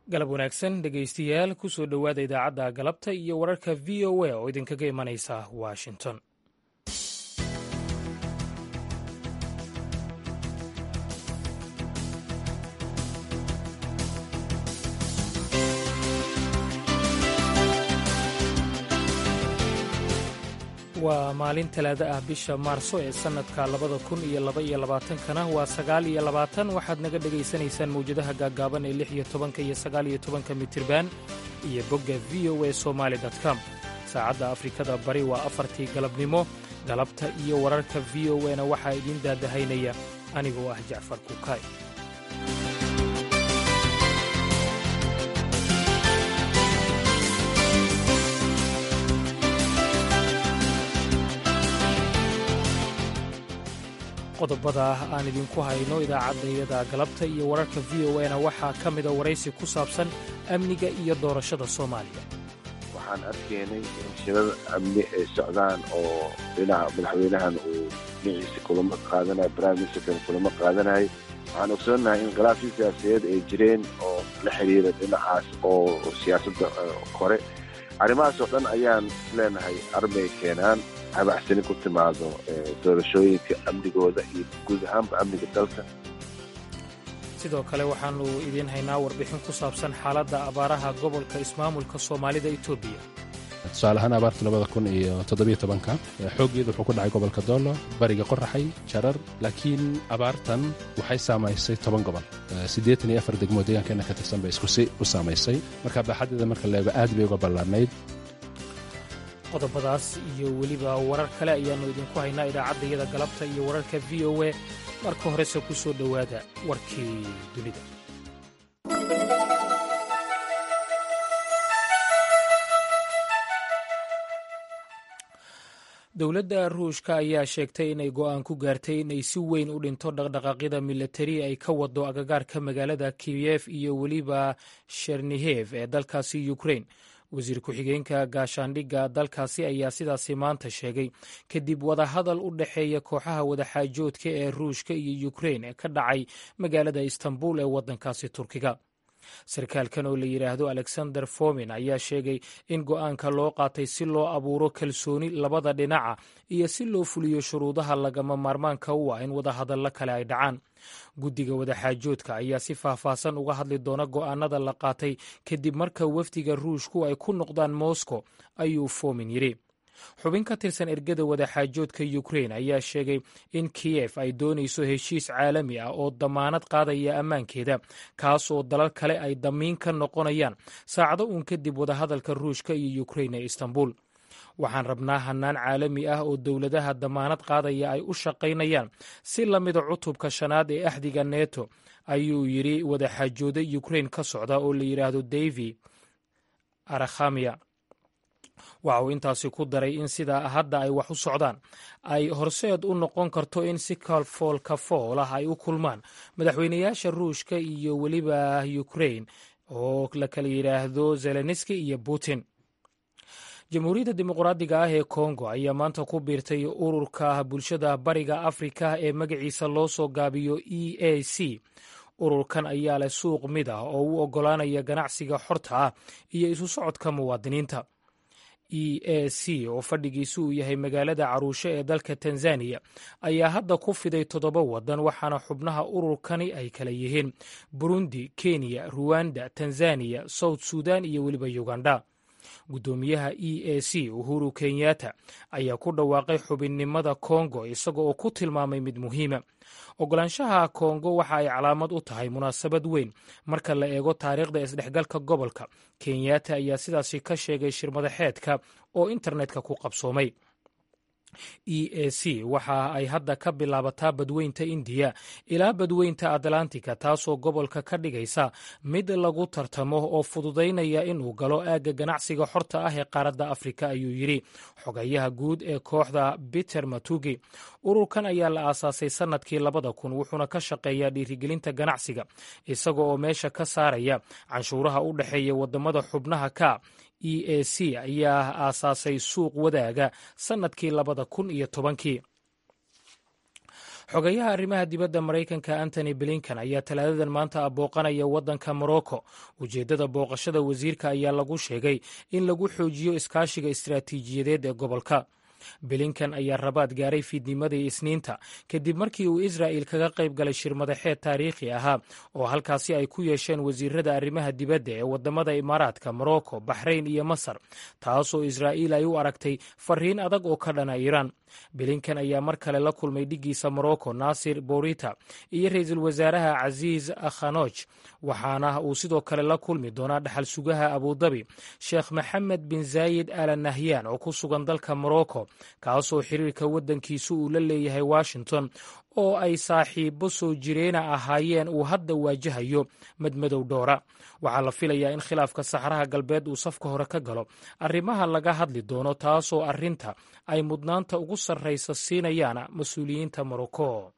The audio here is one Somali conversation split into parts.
galab wanaagsan dhegaystayaal ku soo dhowaada idaacadda galabta iyo wararka v o a oo idinkaga imanaysa washington waa maalin talaado ah bisha maarso ee sannadka labada kun iyo laba iyo labaatankana waa sagaal iyo labaatan waxaad naga dhegaysanaysaan mawjadaha gaaggaaban ee lix iyo tobanka iyo sagaal iyo tobanka mitirban iyo bogga v o a somaali com saacadda afrikada bari waa afartii galabnimo galabta iyo wararka v o a na waxaa idiin daadahaynaya anigoo ah jacfar kukaay qodobada aan idinku hayno idaacaddayada galabta iyo wararka v o a na waxaa ka mida waraysi ku saabsan amniga iyo doorashada soomaaliya waxaan arkaynay in shirada amni ay socdaan oo dhinaca madaxweynahan uu dhinaciisa kulamo qaadanayo brimeministerkan kulamo qaadanayay waxaan ogsoonnahay in khilaafii siyaasadeed ay jireen oo la xiriira dhinacaas oo siyaasadda kore arrimahaas oo dhan ayaan isleenahay armay keenaan habacsani ku timaado doorashooyinka amnigooda iyo guud ahaanba amniga dalka sidoo kale waxaannu idiin haynaa warbixin ku saabsan xaaladda abaaraha gobolka ismaamulka soomaalida etoobiya tusaale ahaan abaarta labada kun iyo toddobiyo tobanka xooggeeda wuxuu ku dhacay gobolka doolo bariga qoraxay jarar laakiin abaartan waxay saamaysay toban gobol siddeetan iyo afar degmoo deegaankeenna ka tirsan bay iskusi u saamaysay marka baaxadeeda marka leego aad bay uga ballaarnayd qodobadaas iyo weliba warar kale ayaannu idinku haynaa idaacaddayada galabta iyo wararka v o a marka horese ku soo dhowaada warkii dunida dowladda ruushka ayaa sheegtay inay go'aan ku gaartay inay si weyn u dhinto dhaqdhaqaaqyada milatari ay ka wado agagaarka magaalada kiyef iyo weliba shernihev ee dalkaasi ukrain wasiir ku-xigeenka gaashaandhigga dalkaasi ayaa sidaasi maanta sheegay kadib wadahadal u dhexeeya kooxaha wadaxaajoodka ee ruushka iyo ukrain ee ka dhacay magaalada istanbul ee waddankaasi turkiga sarkaalkan oo la yidhaahdo alexander fomin ayaa sheegay in go'aanka loo qaatay si loo abuuro kalsooni labada dhinaca iyo si loo fuliyo shuruudaha lagama maarmaanka u ah in wadahadallo kale ay dhacaan guddiga wadaxaajoodka ayaa si faahfaahsan uga hadli doona go'aanada la qaatay kadib marka wafdiga ruushku ay ku noqdaan moscow ayuu fomin yidhi xubin ka tirsan ergada wadaxaajoodka ukrain ayaa sheegay in kiyef ay doonayso heshiis caalami ah oo damaanad qaadaya ammaankeeda kaas oo dalal kale ay damiin ka noqonayaan saacado uun kadib wadahadalka ruushka iyo ukrain ee istanbul waxaan rabnaa hannaan caalami ah oo dowladaha damaanad qaadaya ay u shaqaynayaan si la mida cutubka shanaad ee axdiga neto ayuu yidhi wadaxaajooda ukrain ka socda oo la yidhaahdo davi arakhamia waxa uu intaasi ku daray in sidaa hadda ay wax u socdaan ay horseed u noqon karto in si kalfool kafool ah ay u kulmaan madaxweynayaasha ruushka iyo weliba ukrain oo la kala yidhaahdo zelenski iyo putin jamhuuriyadda dimuqraadiga ah ee kongo ayaa maanta ku biirtay ururka bulshada bariga afrika ee magaciisa loo soo gaabiyo e a c ururkan ayaa leh suuq mid ah oo u oggolaanaya ganacsiga xorta ah iyo isu socodka muwaadiniinta e a c oo fadhigiisu uu yahay magaalada caruushe ee dalka tanzaniya ayaa hadda ku fiday toddoba waddan waxaana xubnaha ururkani ay kala yihiin burundi kenya ruwanda tanzaniya south sudan iyo weliba uganda guddoomiyaha e a c uhuru kenyatta ayaa ku dhawaaqay xubinnimada kongo isaga oo ku tilmaamay mid muhiima ogolaanshaha kongo waxa ay calaamad u tahay munaasabad weyn marka la eego taariikhda isdhexgalka gobolka kenyatta ayaa sidaasi ka sheegay shirmadaxeedka oo internetka ku qabsoomay e a c waxa ay hadda ka bilaabataa badweynta indiya ilaa badweynta atlantika taasoo gobolka ka dhigaysa mid lagu tartamo oo fududaynaya inuu galo aagga ganacsiga xorta ah ee qaaradda afrika ayuu yidhi xogayaha guud ee kooxda peter matugi ururkan ayaa la aasaasay sannadkii labada kun wuxuuna ka shaqeeyaa dhiirigelinta ganacsiga isaga oo meesha ka saaraya canshuuraha u dhexeeya waddamada xubnaha ka e a c ayaa aasaasay suuq wadaaga sannadkii labada kun iyo tobankii xogayaha arrimaha dibadda maraykanka antony blinkan ayaa talaadadan maanta abooqanaya waddanka morocco ujeeddada booqashada wasiirka ayaa lagu sheegay in lagu xoojiyo iskaashiga istaraatiijiyadeed ee gobolka bilinkan ayaa rabaad gaaray fiidnimadii isniinta kadib markii uu israa'il kaga qayb galay shir madaxeed taariikhi ahaa oo halkaasi ay ku yeesheen wasiirada arrimaha dibadda ee waddamada imaaraadka morocco baxrayn iyo masar taasoo israa'iil ay u aragtay fariin adag oo ka dhana iiraan bilinkan ayaa mar kale la kulmay dhiggiisa morocco naasir bourita iyo ra-iisul wasaaraha casiis khanoj waxaana uu sidoo kale la kulmi doonaa dhaxal sugaha abudabi sheekh maxamed bin zaayid ala nahyan oo ku sugan dalka morocco kaasoo xiriirka waddankiisu uu la leeyahay washington oo ay saaxiibo soo jireena ahaayeen uu hadda waajahayo madmadow dhoora waxaa la filayaa in khilaafka saxraha galbeed uu safka hore ka galo arrimaha laga hadli doono taasoo arrinta ay mudnaanta ugu sarraysa siinayaan mas-uuliyiinta morocco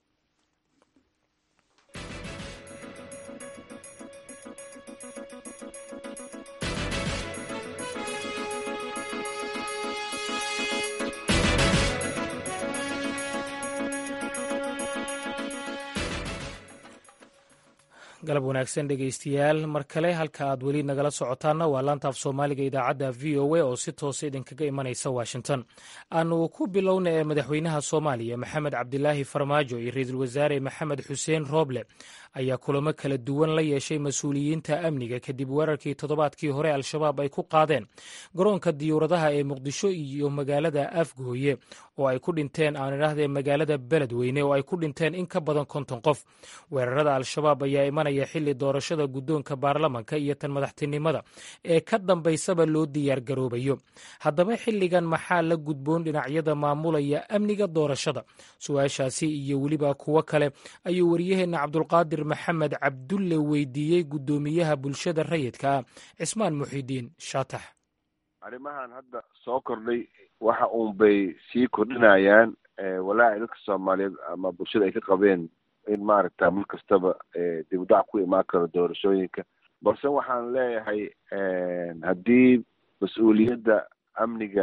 galab wanaagsan dhegaystayaal mar kale halka aad weli nagala socotaanna waa laantaaf soomaaliga idaacadda v o a oo si toosa idinkaga imanaysa washington aanu ku bilowna ee madaxweynaha soomaaliya maxamed cabdilaahi farmaajo iyo ra-iisul wasaare maxamed xuseen rooble ayaa kulamo kala duwan la yeeshay mas-uuliyiinta amniga kadib weerarkii toddobaadkii hore al-shabaab ay ku qaadeen garoonka diyuuradaha ee muqdisho iyo magaalada afgooye oo ay ku dhinteen aan idhaahdee magaalada beledweyne oo ay ku dhinteen in ka badan konton qof weerarada al-shabaab ayaa imanaya xili doorashada guddoonka baarlamanka iyo tan madaxtinimada ee ka dambaysaba loo diyaar garoobayo haddaba xilligan maxaa la gudboon dhinacyada maamulaya amniga doorashada su-aashaasi iyo weliba kuwo kale ayuu wariyaheenna cabdulqaadir maxamed cabdulle weydiiyey guddoomiyaha bulshada rayidka ah cismaan muxidiin shaatax arrimahan hadda soo kordhay waxa uun bay sii kordhinayaan walaaci dadka soomaaliyeed ama bulshada ay ka qabeen in maaragta mar kastaba dib udac ku imaan karo doorashooyinka balse waxaan leeyahay haddii mas-uuliyadda amniga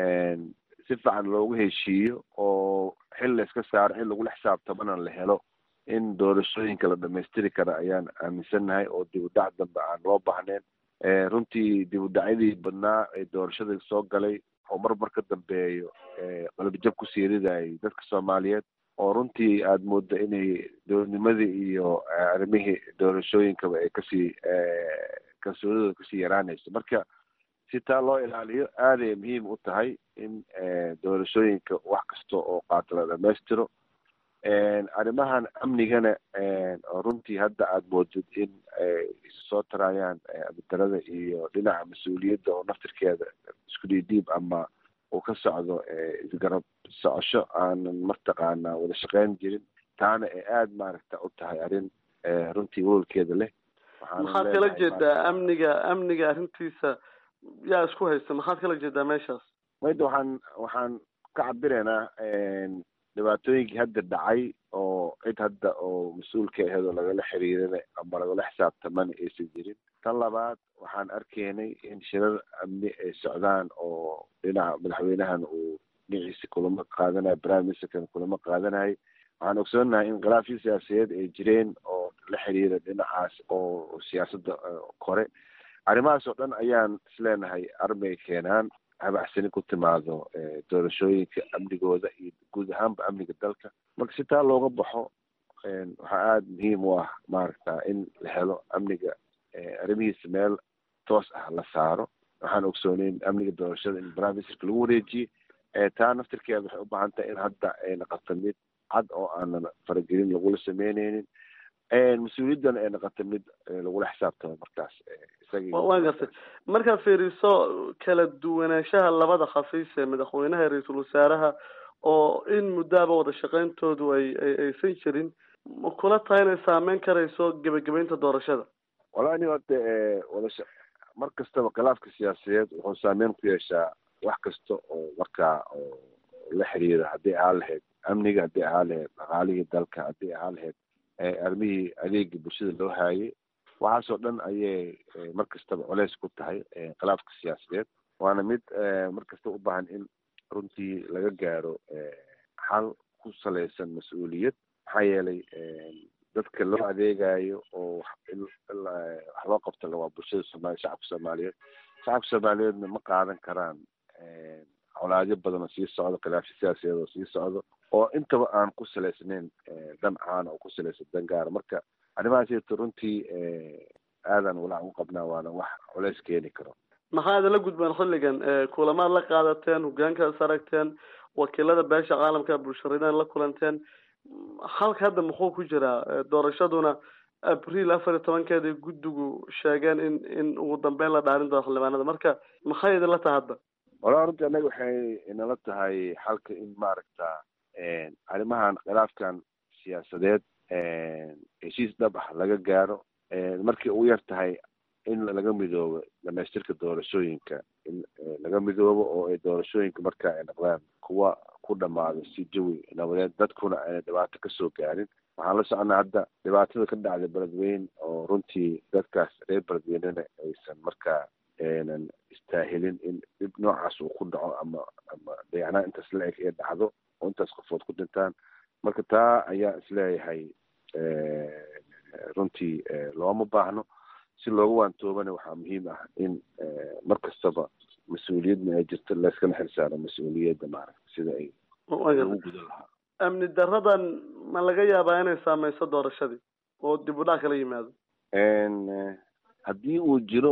si fiican loogu heshiiyo oo xil la iska saaro xil lagula xisaabtamana la helo in doorashooyinka la dhamaystiri kara ayaan aaminsannahay oo dib u dhac dambe aan loo baahnayn runtii dib u dhacyadii badnaa ee doorashada soo galay oo mar mar ka dambeeyo qalbijab ku siiridayay dadka soomaaliyeed oo runtii aada mooddo inay dowladnimadii iyo arrimihii doorashooyinkaba ay kasii kalsoonidooda kasii yaraanayso marka si taa loo ilaaliyo aaday muhiim u tahay in doorashooyinka wax kasta oo qaato la dhamaystiro arrimahan amnigana oo runtii hadda aada moodid in ay isu soo tarayaan abidarada iyo dhinaca mas-uuliyadda oo naftirkeeda isku dhiidhiib ama uu ka socdo isgarab socosho aanan martaqaanaa wada shaqeyn jirin taana ay aada maaragta u tahay arrin runtii welwalkeeda leh maxaad kala jeedaa amniga amniga arrintiisa yaa isku haysta maxaad kala jeedaa meeshaas mayda waxaan waxaan ka cabiraynaa dhibaatooyinkii hadda dhacay oo cid hadda oo mas-uulka aheed oo lagala xiriirana ama lagala xisaabtamana aysan jirin tan labaad waxaan arkaynay in shirar amni ay socdaan oo dhinaca madaxweynahan uu dhinaciisa kulamo qaadanayo prime ministerkan kulamo qaadanayo waxaan ogsoonahay in khilaafyo siyaasadeed ay jireen oo la xiriira dhinacaas oo siyaasadda kore arrimahaas oo dhan ayaan isleenahay armay keenaan habacsani ku timaado doorashooyinka amnigooda iyo guud ahaanba amniga dalka marka si taa looga baxo waxaa aada muhiim u ah maaragta in la helo amniga arrimihiisa meel toos ah la saaro waxaan ogsooneyn amniga doorashada in prime ministerka lagu wareejiyey taa naftirkeeda waxay u baahan tahay in hadda ay naqato mid cad oo aanan faragelin lagula sameyneynin mas-uuliyaddana ay naqato mid lagula xisaabtamo markaas waan gartay markaad fiiriso kala duwanaanshaha labada khafiis ee madaxweynaha iyo ra-iisul wasaaraha oo in muddaaba wada shaqeyntoodu ay aysan jirin ma kula tahay inay saameyn karayso gebagabeynta doorashada wallahi nin horta wadasha mar kastaba khilaafka siyaasadeed wuxuu saameyn ku yeeshaa wax kasta oo markaa oo la xiriira haddii ahaa lahayd amniga haddii ahaa lahayd dhaqaalihii dalka haddii ahaa lahayd arrimihii adeega bulshada loo haayay waxaasoo dhan ayay mar kastaba coleys ku tahay khilaafka siyaasadeed waana mid mar kasta u baahan in runtii laga gaaro xal ku salaysan mas-uuliyad maxaa yeelay dadka loo adeegayo oo wax loo qabta waa bulshada soomaaliya shacabka soomaaliyeed shacabka soomaaliyeedna ma qaadan karaan colaadyo badan oo sii socdo khilaafyo siyaasiyeed oo sii socdo oo intaba aan ku salaysnayn dan caana oo ku salaysan dan gaara marka arrimahaasito runtii aadan walaac u qabnaa waana wax culays keeni karo maxaa idinla gudbaan xilligan kulamaad la qaadateen hogaankaas aragteen wakiilada beesha caalamka bulsharidan la kulanteen halka hadda muxuu ku jiraa doorashaduna abriil afar iyo tobankeeda guddigu sheegeen in in ugu dambeyn la dhaarin doono xildhibaanada marka maxay idinla tahay hadda walaa runtii annaga waxay inala tahay xalka in maaragta arrimahan khilaafkan siyaasadeed heshiis dhab ah laga gaaro markay ugu yar tahay in laga midoobo dhamaystirka doorashooyinka in laga midoobo oo ay doorashooyinka marka ay noqdaan kuwa ku dhamaado si jawi nabadeed dadkuna ayna dhibaato kasoo gaarin waxaan la soconaa hadda dhibaatada ka dhacday beledweyne oo runtii dadkaas reer beledweynena aysan markaa aynan istaahilin in dhib noocaas uu ku dhaco ama ama dayacnaa intaas la eg ee dhacdo oo intaas qofood ku dhintaan marka taa ayaa isleeyahay runtii looma baahno si looga waantoobana waxaa muhiim ah in mar kastaba mas-uuliyadna ay jirto layskana xilsaaro mas-uuliyadda maaragta sida ay lagu gudan lahaa amni daradan ma laga yaabaa inay saameyso doorashadii oo dib u dhac kala yimaado haddii uu jiro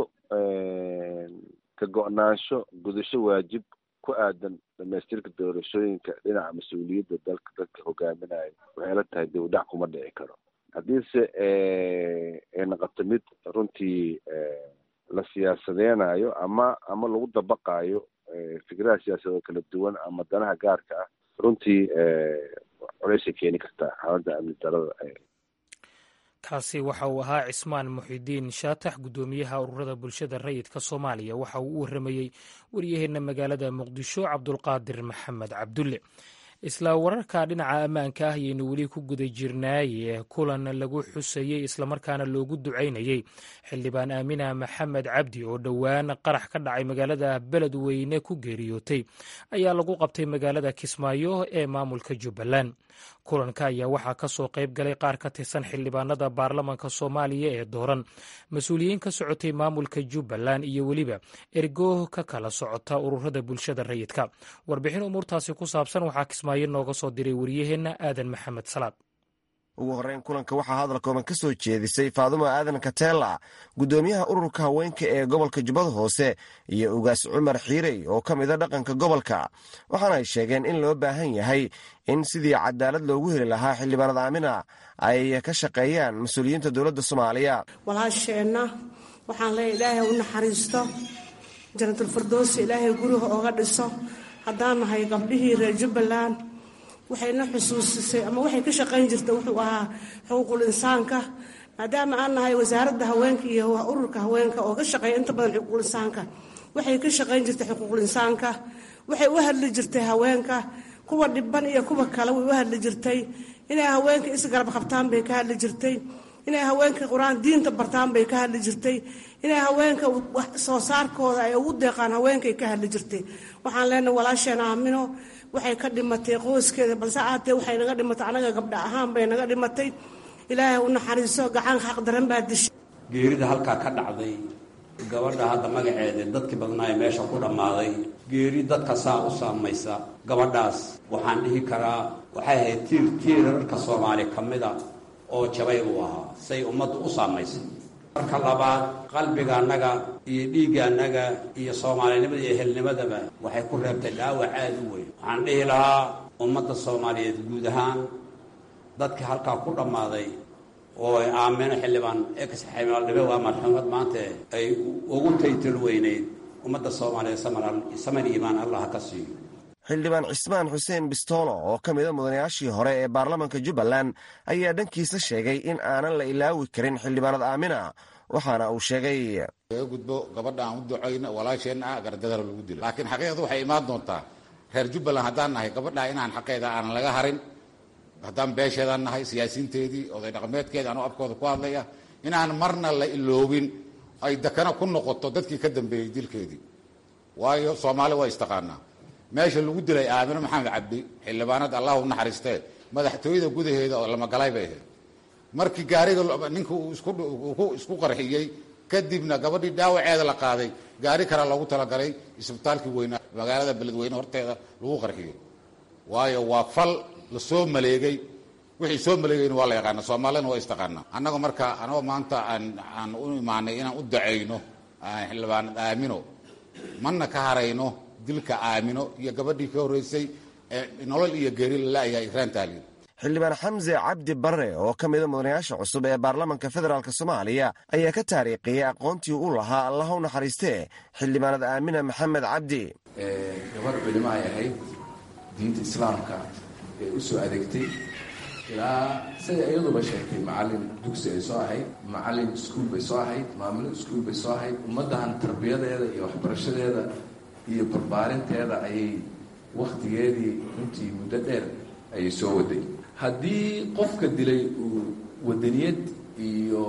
ka go-naansho gudasho waajib ku aadan dhamaystirka doorashooyinka dhinaca mas-uuliyadda dalka dadka hogaaminayo waxay la tahay dib u dhac kuma dhici karo haddiise ay noqoto mid runtii la siyaasadeynayo ama ama lagu dabaqaayo fikradaha siyaasadeed oo kala duwan ama danaha gaarka ah runtii colaysay keeni kartaa xaaladda amni darada kaasi waxa uu ahaa cismaan muxidiin shaatax guddoomiyaha ururada bulshada rayidka soomaaliya waxa uu u waramayey waryaheena magaalada muqdisho cabdulqaadir maxamed cabdulle isla wararka dhinaca ammaanka ah ayaynu weli ku guda jirnaaye kulan lagu xusayey islamarkaana loogu ducaynayey xildhibaan aamina maxamed cabdi oo dhowaan qarax ka dhacay magaalada beledweyne ku geeriyootay ayaa lagu qabtay magaalada kismaayo ee maamulka jubbaland kulanka ayaa waxaa ka soo qayb galay qaar ka tirsan xildhibaanada baarlamanka soomaaliya ee dooran mas-uuliyiin ka socotay maamulka jubbaland iyo weliba ergo ka kala socota ururada bulshada rayidka warbixin umuurtaasi ku saabsan waxaa kismaayo nooga soo diray waryaheenna aadan maxamed salaad ugu horreyn kulanka waxaa hadal kooban ka soo jeedisay faadumo aadan kateela guddoomiyaha ururka haweenka ee gobolka jubbada hoose iyo ugaas cumar xiirey oo ka mida dhaqanka gobolka waxaana ay sheegeen in loo baahan yahay in sidii cadaalad loogu heli lahaa xildhibaanada aamina ay ka shaqeeyaan mas-uuliyiinta dowladda soomaaliya walaasheenna waxaan leeya ilaahay u naxariisto janatulfirdowsi ilaahay guriga ooga dhiso haddaan nahay gabdhihii reer jubbaland waxayna xusuusisay ama waxay ka shaqayn jirta wuxuu ahaa xuquuqul insaanka maadaama aan nahay wasaaradda haweenka iyo ururka haweenka oo ka shaqeeya inta badan xuquuqul insaanka waxay ka shaqayn jirtay xuquuqul insaanka waxay u hadli jirtay haweenka kuwa dhiban iyo kuwa kale way u hadli jirtay inay haweenka isgarab qabtaan bay ka hadli jirtay inay haweenka qur-aan diinta bartaan bay ka hadli jirtay inay haweenka soo saarkooda ay ugu deeqaan haweenkay ka hadli jirtay waxaan leenahay walaasheen aamino waxay ka dhimatay qoyskeeda balse aatee waxay naga dhimatay anaga gabdha ahaan bay naga dhimatay ilaahay u naxariiso gacan xaq daran baa dishay geerida halkaa ka dhacday gabadha hadda magaceeda dadkii badnaaye meesha ku dhammaaday geeri dadka saa u saamaysa gabadhaas waxaan dhihi karaa waxay ahayd tiir tiirarka soomaali ka mida oo jabay uu ahaa say ummaddu u saamaysay marka labaad qalbiga annaga iyo dhiigga annaga iyo soomaalinimada iyo helnimadaba waxay ku reebtay dhaawac aada u weyn waxaan dhihi lahaa ummadda soomaaliyeed guud ahaan dadkii halkaa ku dhammaaday oo ay aamino xildhibaan ex xildhibaandhibe waa marxuumad maanta ay ugu taytal weyneyd ummadda soomaaliyeed saman iimaan allah ka siiyo xildhibaan cismaan xuseen bistoolo oo ka mida mudanayaashii hore ee baarlamanka jubbaland ayaa dhankiisa sheegay in aanan la ilaawi karin xildhibaanad aamina waxaana uu sheegay laga gudbo gabadha aan u ducayno walaasheenna ah gardadara lagu dilo laakiin xaqiiqdu waxay imaan doontaa reer jubbaland haddaan nahay gabadha inaan xaqeeda aanan laga harin haddaan beesheedaan nahay siyaasiinteedii oday dhaqameedkeedii anuu afkooda ku hadlaya inaan marna la iloobin ay dakana ku noqoto dadkii ka dambeeyey dilkeedii waayo soomaali waa istaqaanaa meesha lagu dilay aamino maxamed cabdi xildhibaanada allah u naxariistee madaxtooyada gudaheeda oo lamagalay bay ahayd markii gaariga ninka uu isku qarxiyey kadibna gabadhii dhaawaceeda la qaaday gaari kale loogu talagalay isbitaalkii weynaa magaalada beledweyne horteeda lagu qarxiyey waayo waa fal la soo maleegay wixii soo maleegayna waa la yaqaana soomaalina waa istaqaanaa annaga marka anagoo maanta aan aan u imaanay inaan u dacayno xildhibaanad aamino mana ka harayno dilka aamino iyo gabadhii ka horreysay ee nolol iyo geeri lalayahay ikraan tahliil xildhibaan xamse cabdi barre oo ka mida mudanayaasha cusub ee baarlamaanka federaalk soomaaliya ayaa ka taariikhiyey aqoontii u lahaa allaha u naxariistee xildhibaanad aamina maxamed cabdi gabadh culimo ay ahayd diinta islaamka ee u soo adeegtay ilaa siday iyaduba sheegtay macallin dugsi ay soo ahayd macallin iskuul bay soo ahayd maamulo iskuul bay soo ahayd ummaddahan tarbiyadeeda iyo waxbarashadeeda iyo barbaarinteeda ayay wakhtigeedii runtii muddo dheer ayay soo waday haddii qofka dilay uu wadaniyad iyo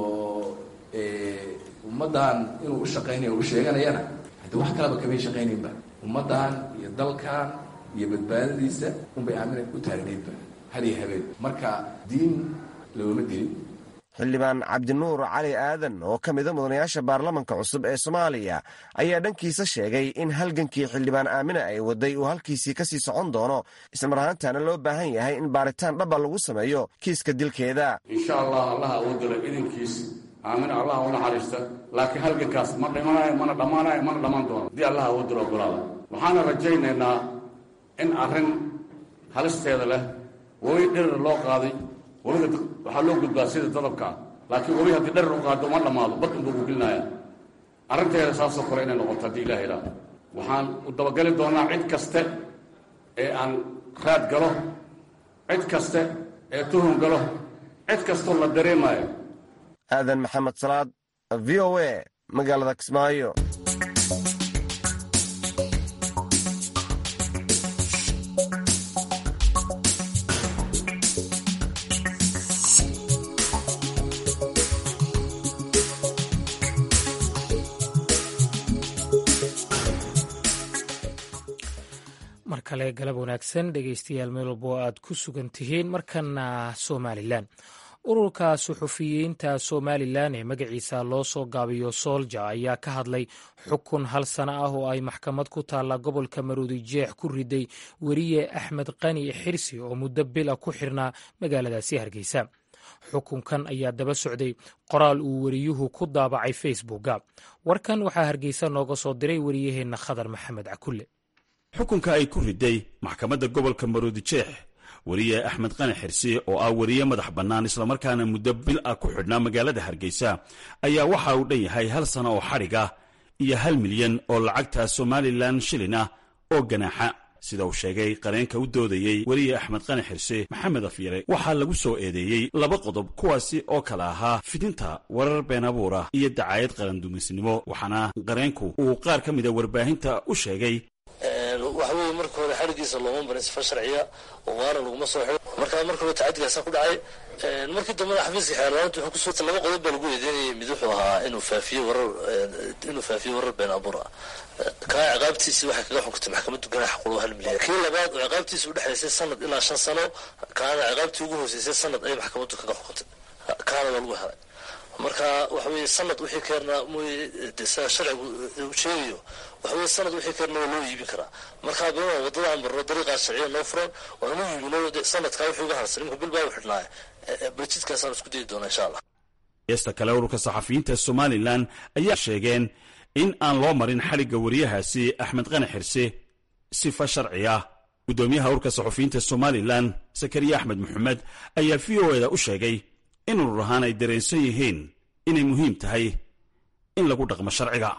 ummaddan inuu u shaqaynayo u sheeganayana haddii wax kaleba kamay shaqaynaynba ummaddan iyo dalkan iyo badbaadadiisa unbay aamina u taagnaydba har iyo habeen marka diin looma dilin xildhibaan cabdinuur cali aadan oo ka mida mudanayaasha baarlamanka cusub ee soomaaliya ayaa dhankiisa sheegay in halgankii xildhibaan aamina ay waday uu halkiisii ka sii socon doono ismar ahaantaana loo baahan yahay in baaritaan dhaba lagu sameeyo kiiska dilkeeda insha allah allaha awoodala idinkiis aamina allaha u naxariista laakiin halgankaas ma dhimanayo mana dhammaanayo mana dhammaan doono haddii allaha awoodala ogolaada waxaana rajaynaynaa in arrin halisteeda leh webi dhirir loo qaaday webiga waxaa loo gudbaa sida dadabkaa laakiin webi haddii dharir u qaado uma dhammaado bad unbuu ku gelinaya arrinteeda saasoo kale inay noqoto haddii ilaha ilaa waxaan u dabagali doonaa cid kaste ee aan raad galo cid kaste ee tuhun galo cid kastoo la dareemayo aadan maxamed salaad v o a magaalada kismaayo mar kale galab wanaagsan dhegeystayaal meel walbo aad ku sugan tihiin markana somalilan ururka suxufiyiinta somalilan ee magaciisa loo soo gaabiyo soolja ayaa ka hadlay xukun hal sano ah oo ay maxkamad ku taalla gobolka maruudi jeex ku riday weriye axmed qani xirsi oo muddo bila ku xirnaa magaaladaasi hargeysa xukunkan ayaa daba socday qoraal uu weriyuhu ku daabacay facebooka warkan waxaa hargeysa nooga soo diray wariyaheenna khadar maxamed cakulle xukunka ay ku riday maxkamadda gobolka maruudi jeex weriye axmed qani xirsi oo ah weriye madax bannaan islamarkaana muddo bil ah ku xidhnaa magaalada hargeysa ayaa waxa uu dhan yahay hal sano oo xadhig ah iyo hal milyan oo lacagta somalilan shilin ah oo ganaaxa sida uu sheegay qareenka u doodayey weriye axmed qani xirse maxamed afyare waxaa lagu soo eedeeyey laba qodob kuwaasi oo kale ahaa fidinta warar been abuura iyo dacaayad qarandumisnimo waxaana qareenku uu qaar ka mida warbaahinta u sheegay waxa weeye marka hore xadhigiisa looma barin sifa sharciya oo waana laguma soo xidho markaa marka hore tacadigaasa ku dhacay markii dambena xafiiska xeerlaanta wuxuu kusoo laba qodob baa lagu eedeynayay mid wuxuu ahaa inuu faafiyo warar inuu faafiyo warar been abuur ah kaa ciqaabtiisii waxay kaga xukuntay maxkamaddu ganaax qulu hal milyan kii labaad oo ciqaabtiisa udhexaysay sanad ilaa shan sano kaana ciqaabtii ugu hooseysay sanad ayay maxkamaddu kaga xukuntay kaana waa lagu helay marka waxa weeye sanad wixii keernaa mooye sida sharcigu uu sheegayo waxa weye sanad wixii keernaa waa loo iibin karaa marka bima wadada aan barno dariiqaa sharciya noo furan waan u iibino sanadkaa wixii uga harsan imika bil baa u xidhnaaye barjidkaasaan isku dayi doonaa insha allah heesta kale ururka saxafiyiinta somalilan ayaa sheegeen in aan loo marin xadhigga weriyahaasi axmed qani xirse sifa sharci ah guddoomiyaha ururka saxafiyiinta somalilan sakariya axmed maxamed ayaa v o eda u sheegay in urur ahaan ay dareensan yihiin inay muhiim tahay in lagu dhaqmo sharciga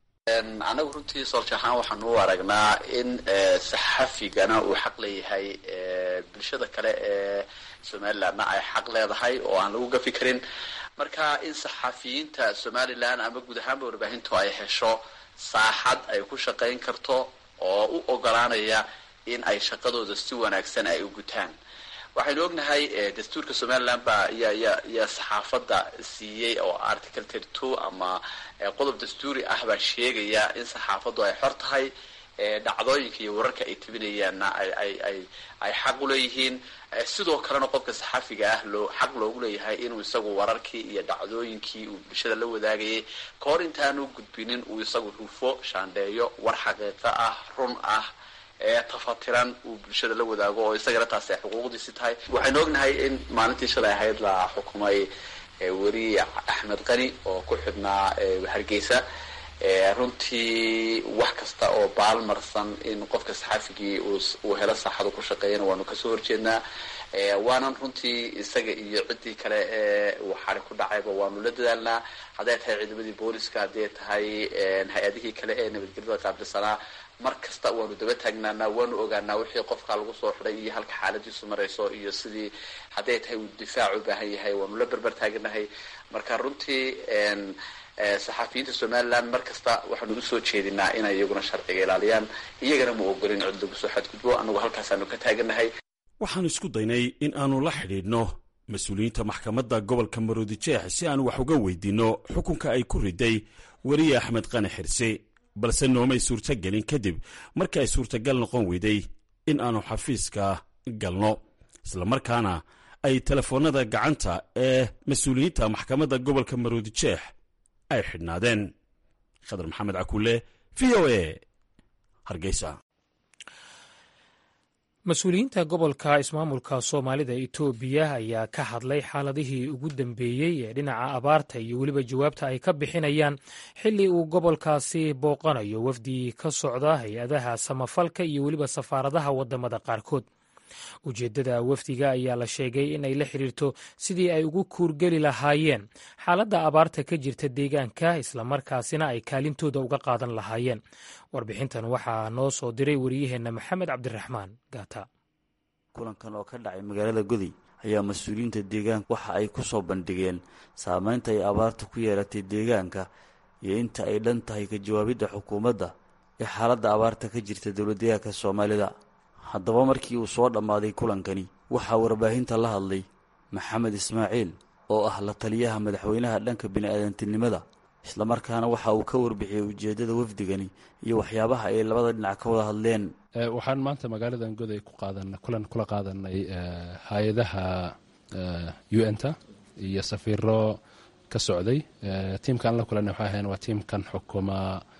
anagu runtii soolja ahaan waxaanu u aragnaa in saxafigana uu xaq leeyahay bulshada kale ee somalilandna ay xaq leedahay oo aan lagu gafi karin marka in saxafiyiinta somalilan ama guud ahaanba warbaahintu ay hesho saaxad ay ku shaqayn karto oo u ogolaanaya in ay shaqadooda si wanaagsan ay u gutaan waxaynu ognahay dastuurka somalilan baa yaa saxaafadda siiyey oo article thirty two ama qodob dastuuri ah baa sheegaya in saxaafaddu ay xor tahay dhacdooyinka iyo wararka ay tebinayaanna ay xaq uleeyihiin sidoo kalena qofka saxafiga ah loo xaq loogu leeyahay inuu isagu wararkii iyo dhacdooyinkii uu bulshada la wadaagayay kahor intaanu gudbinin uu isagu hufo shaandheeyo war xaqiiqo ah run ah ee tafatiran uu bulshada la wadaago oo isagana taas ay xuquuqdiisi tahay waxaynu ognahay in maalintii shalay ahayd la xukumay weri axmed qani oo ku xidhnaa hargeysa runtii wax kasta oo baalmarsan in qofka saxafigii uu helo saaxadu ku shaqeeyana waanu kasoo horjeednaa waanan runtii isaga iyo ciddii kale ee uu xari ku dhacayba waanu la dadaalnaa hadday tahay ciidamadii booliska hadday tahay hay-adihii kale ee nabadgelyada qaabilsanaa mar kasta waanu daba taagnaanaa waanu ogaanaa wixii qofkaa lagu soo xidhay iyo halka xaaladiisu marayso iyo sidii hadday tahay uu difaac u baahan yahay waanu la berber taaganahay marka runtii saxafiyiinta somaliland mar kasta waxaanu usoo jeedinaa inay iyaguna sharciga ilaaliyaan iyagana ma ogolin cid lagu soo xadgudbo anagu halkaasaanu ka taaganahay waxaan isku daynay in aanu la xidhiidhno mas-uuliyiinta maxkamadda gobolka maroodijeex si aan wax uga weydiinno xukunka ay ku riday weriye axmed qani xirse balse noomay suurtagelin kadib markii ay suurtagal noqon weyday in aanu xafiiska galno islamarkaana ay telefoonnada gacanta ee mas-uuliyiinta maxkamadda gobolka maroodijeex ay xidhnaadeen khadar maxamed cakuule v o a hargeysa mas-uuliyiinta gobolka ismaamulka soomaalida etoobiya ayaa ka hadlay xaaladihii ugu dambeeyey ee dhinaca abaarta iyo weliba jawaabta ay ka bixinayaan xilli uu gobolkaasi booqanayo wafdi ka socda hay-adaha samafalka iyo weliba safaaradaha wadamada qaarkood ujeeddada wafdiga ayaa la sheegay in ay la xiriirto sidii ay ugu kuurgeli lahaayeen xaaladda abaarta ka jirta deegaanka islamarkaasina ay kaalintooda uga qaadan lahaayeen warbixintan waxaa noo soo diray wariyaheenna maxamed cabdiraxmaan gaata kulankan oo ka dhacay magaalada goday ayaa mas-uuliyiinta deegaanka waxa ay ku soo bandhigeen saameynta ay abaarta ku yeelatay deegaanka iyo inta ay dhan tahay ka jawaabidda xukuumadda ee xaaladda abaarta ka jirta dowladdeegaanka soomaalida haddaba markii uu soo dhammaaday kulankani waxaa warbaahinta la hadlay maxamed ismaaciil oo ah la taliyaha madaxweynaha dhanka bini-aadantinimada islamarkaana waxa uu ka warbixiyey ujeeddada wafdigani iyo waxyaabaha ay labada dhinac ka wada hadleen waxaan maanta magaaladan goday ku qaadan kulan kula qaadanay hay-adaha u n ta iyo safiiro ka socday tiimkaan la kulanay waxay ahayn waa tiimkan xukuma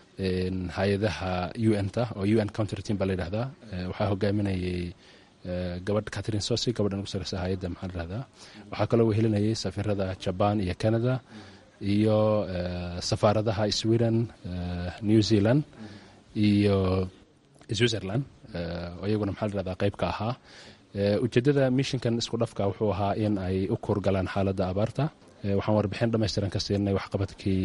hay-adaha u n ta oo u n counter team baa la yidhahdaa waxaa hogaaminayay gabadh catherine sosi gabadhan ugu sareysa hay-adda maxaa la yidhahdaa waxaa kaloo wehelinayay safiirada jaban iyo canada iyo safaaradaha sweden new zealand iyo switzerland oo iyaguna maxaa la yihahdaa qayb ka ahaa ujeeddada mishinkan isku dhafka wuxuu ahaa in ay u kuurgalaan xaaladda abaarta waxaan warbixin dhammaystiran ka siinay waxqabadkii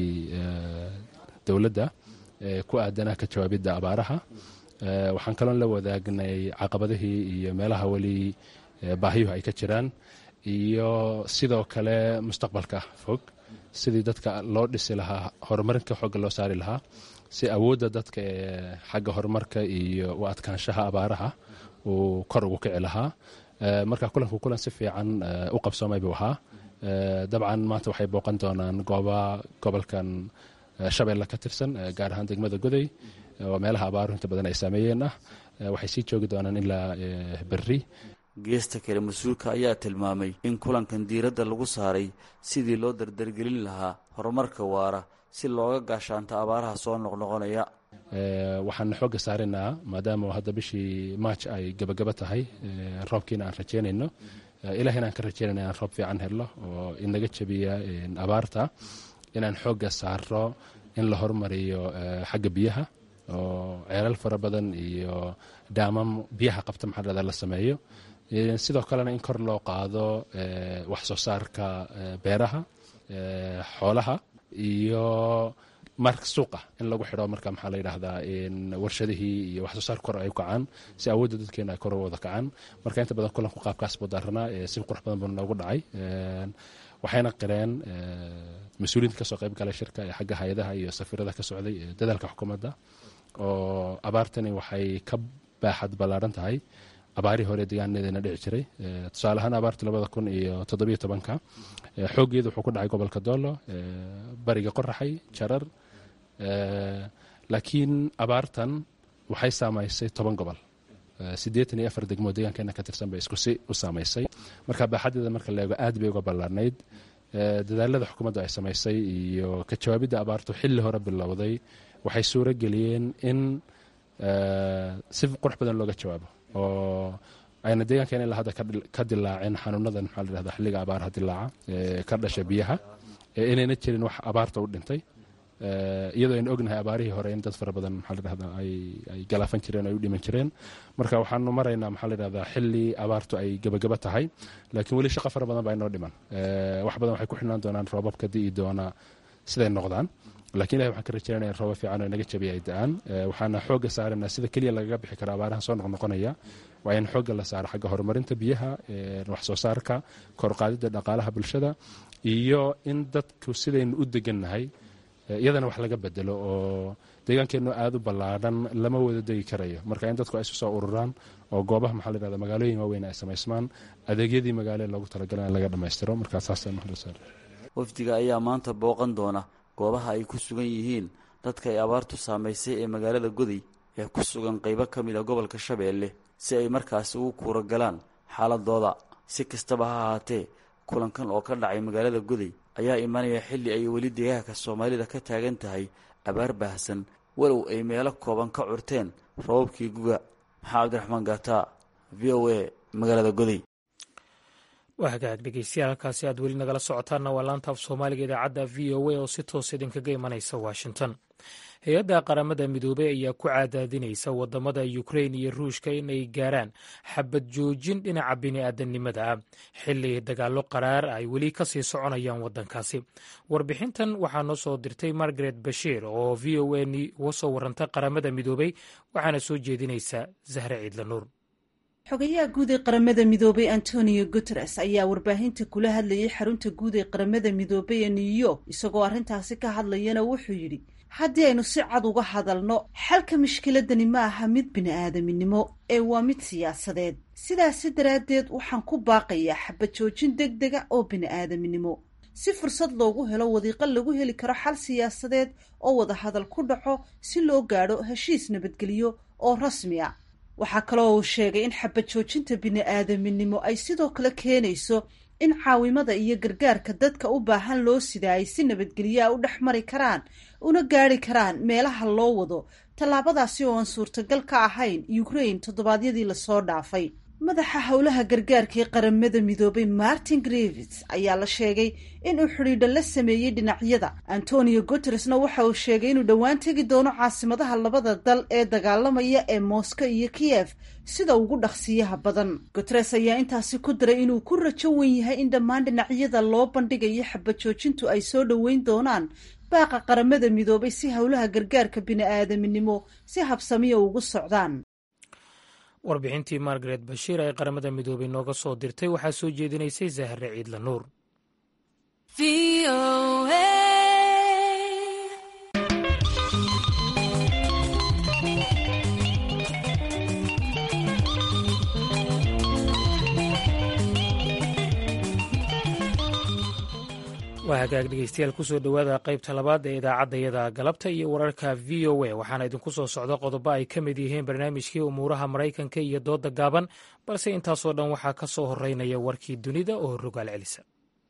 dowladda ku aadanaa ka jawaabidda abaaraha waxaan kaloon la wadaagnay caqabadihii iyo meelaha weli baahiyuhu ay ka jiraan iyo sidoo kale mustaqbalka fog sidii dadka loo dhisi lahaa horumarinka xooga loo saari lahaa si awoodda dadka ee xagga horumarka iyo u adkaanshaha abaaraha uu kor ugu kici lahaa marka kulanku kulan si fiican u qabsoomay buu ahaa dabcan maanta waxay booqan doonaan gooba gobolkan shabeelle ka tirsan gaar ahaan degmada goday oo meelaha abaaruhu inta badan ay saameeyeen ah waxay sii joogi doonaan ilaa berri geesta kale mas-uulka ayaa tilmaamay in kulankan diiradda lagu saaray sidii loo dardargelin lahaa horumarka waara si looga gaashaanto abaaraha soo noqnoqonaya waxaan xooga saaraynaa maadaama hadda bishii maaj ay gabagaba tahay roobkiina aan rajeynayno ilaah inaan ka rajeynayna inaan roob fiican helno oo inaga jebiya abaarta inaan xooga saaro in la hormariyo xagga biyaha oo ceelal fara badan iyo daamam biyaha qabta maxaa la sameeyo sidoo kalena in kor loo qaado wax soo saarka beeraha xoolaha iyo mark suuqa in lagu xidho marka maxaa la yidhaahdaa warshadihii iyo wax soo saar kor ay u kacaan si awoodda dadkeena ay kor u wada kacaan marka inta badan kulanku qaabkaas buu daaranaa si qurux badan buu noogu dhacay waxayna qireen mas-uuliyiinta kasoo qayb galay shirka ee xagga hay-adaha iyo safiirada ka socday dadaalka xukuumadda oo abaartani waxay ka baaxad ballaaran tahay abaarihii hore deegaanadeena dhici jiray tusaale ahaan abaartii labada kun iyo toddobiyo tobanka xooggeedu wuxuu ku dhacay gobolka doolo bariga qoraxay jarar laakiin abaartan waxay saamaysay toban gobol siddeetan iyo afar degmoo deegaankeena ka tirsan bay isku si u saamaysay marka baaxadeeda marka la eego aad bay uga ballaarnayd dadaalada xukuumadda ay samaysay iyo ka jawaabidda abaartu xilli hore bilowday waxay suuro geliyeen in si qurux badan looga jawaabo oo ayna deegaankeena ilaa hadda ka dilaaceen xanuunadan maxaa la dhahdaa xilliga abaaraha dilaaca ee ka dhasha biyaha inayna jirin wax abaarta u dhintay iyadoo aynu ognahay abaarihii hore in dad fara badan maxaa la dhahdaa ay galaafan jireen ay u dhiman jireen marka waxaanu maraynaa maxaa la dhahdaa xilli abaartu ay gebagaba tahay laakiin weli shaqo fara badan baa inoo dhiman wax badan waxay ku xidhnaan doonaan roobabka di'i doona siday noqdaan lakiin ilahi waxaan ka rajaynaya in rooba fiican oo inaga jabiya ay da-aan waxaana xoogga saarana sida keliya lagaga bixi karo abaarahan soo noqnoqonaya waa in xoogga la saaro xagga horumarinta biyaha wax soo saarka korqaadidda dhaqaalaha bulshada iyo in dadku sidaynu u degannahay iyadana wax laga bedelo oo deegaankeennu aada u ballaadhan lama wada degi karayo marka in dadku ay isu soo ururaan oo goobaha maxaa la yhahda magaalooyin waaweyn ay samaysmaan adeegyadii magaale loogu talagalay in laga dhammaystiro markaa saasa wafdiga ayaa maanta booqan doona goobaha ay ku sugan yihiin dadka ay abaartu saamaysay ee magaalada goday ee ku sugan qaybo ka mid a gobolka shabeelle si ay markaasi ugu kuura galaan xaaladooda si kastaba ha ahaatee kulankan oo ka dhacay magaalada goday ayaa imanaya xilli ay weli deegaanka soomaalida ka taagan tahay abaar baahsan walow ay meelo kooban ka curteen rababkii guga maxaa cabdiraxmaan gaataa v o a magaalada goday waa hagaag dhegeystayaal halkaasi aad weli nagala socotaanna waa laanta af soomaaliga idaacadda v o a oo si toos idinkaga imanaysa washington hay-adda qaramada midoobey ayaa ku cadaadinaysa wadamada ukrain iyo ruushka in ay gaaraan xabad joojin dhinaca bini'aadanimada ah xilli dagaallo qaraar ay weli kasii soconayaan wadankaasi warbixintan waxaa noo soo dirtay margaret bashiir oo v o a uga soo waranta qaramada midoobey waxaana soo jeedinaysa zahre ciidla nuur xogayaha guud ee qaramada midoobay antonio guteres ayaa warbaahinta kula hadlayay xarunta guud ee qaramada midoobay ee new york isagoo arrintaasi ka hadlayana wuxuu yidhi haddii aynu si cad uga hadalno xalka mushkiladani ma aha mid bini-aadaminimo ee waa mid siyaasadeed sidaasi daraaddeed waxaan ku baaqayaa xabad joojin deg dega oo bini-aadaminimo si fursad loogu helo wadiiqo lagu heli karo xal siyaasadeed oo wada hadal ku dhaco si loo gaadho heshiis nabadgelyo oo rasmi a waxaa kaloo uu sheegay in xabad joojinta bini-aadaminimo ay sidoo kale keenayso in caawimada iyo gargaarka dadka u baahan loo sidaa ay si nabadgelyaa u dhex mari karaan una gaari karaan meelaha loo wado tallaabadaasi oo aan suurtagal ka ahayn ukrain toddobaadyadii lasoo dhaafay madaxa howlaha gargaarka ee qaramada midoobay martin grevits ayaa la sheegay inuu xidhiidho la sameeyey dhinacyada antonio guteresna waxa uu sheegay inuu dhowaan tegi doono caasimadaha labada dal ee dagaalamaya ee moscow iyo kiyef sida ugu dhaqsiyaha badan guteres ayaa intaasi ku daray inuu ku rajo wen yahay in dhammaan dhinacyada loo bandhigayo xabad joojintu ay soo dhoweyn doonaan baaqa qaramada midoobay si howlaha gargaarka bini-aadaminimo si habsamiya ugu socdaan warbixintii margaret bashiir ee qaramada midoobey nooga soo dirtay waxaa soo jeedinaysay zahre ciidla nuur waa hagaag dhegeystayaal kusoo dhowaada qaybta labaad ee idaacaddayada galabta iyo wararka v o a waxaana idinku soo socda qodobo ay ka mid yihiin barnaamijkii umuuraha maraykanka iyo dooda gaaban balse intaasoo dhan waxaa ka soo horeynaya warkii dunida oo rogaal celisa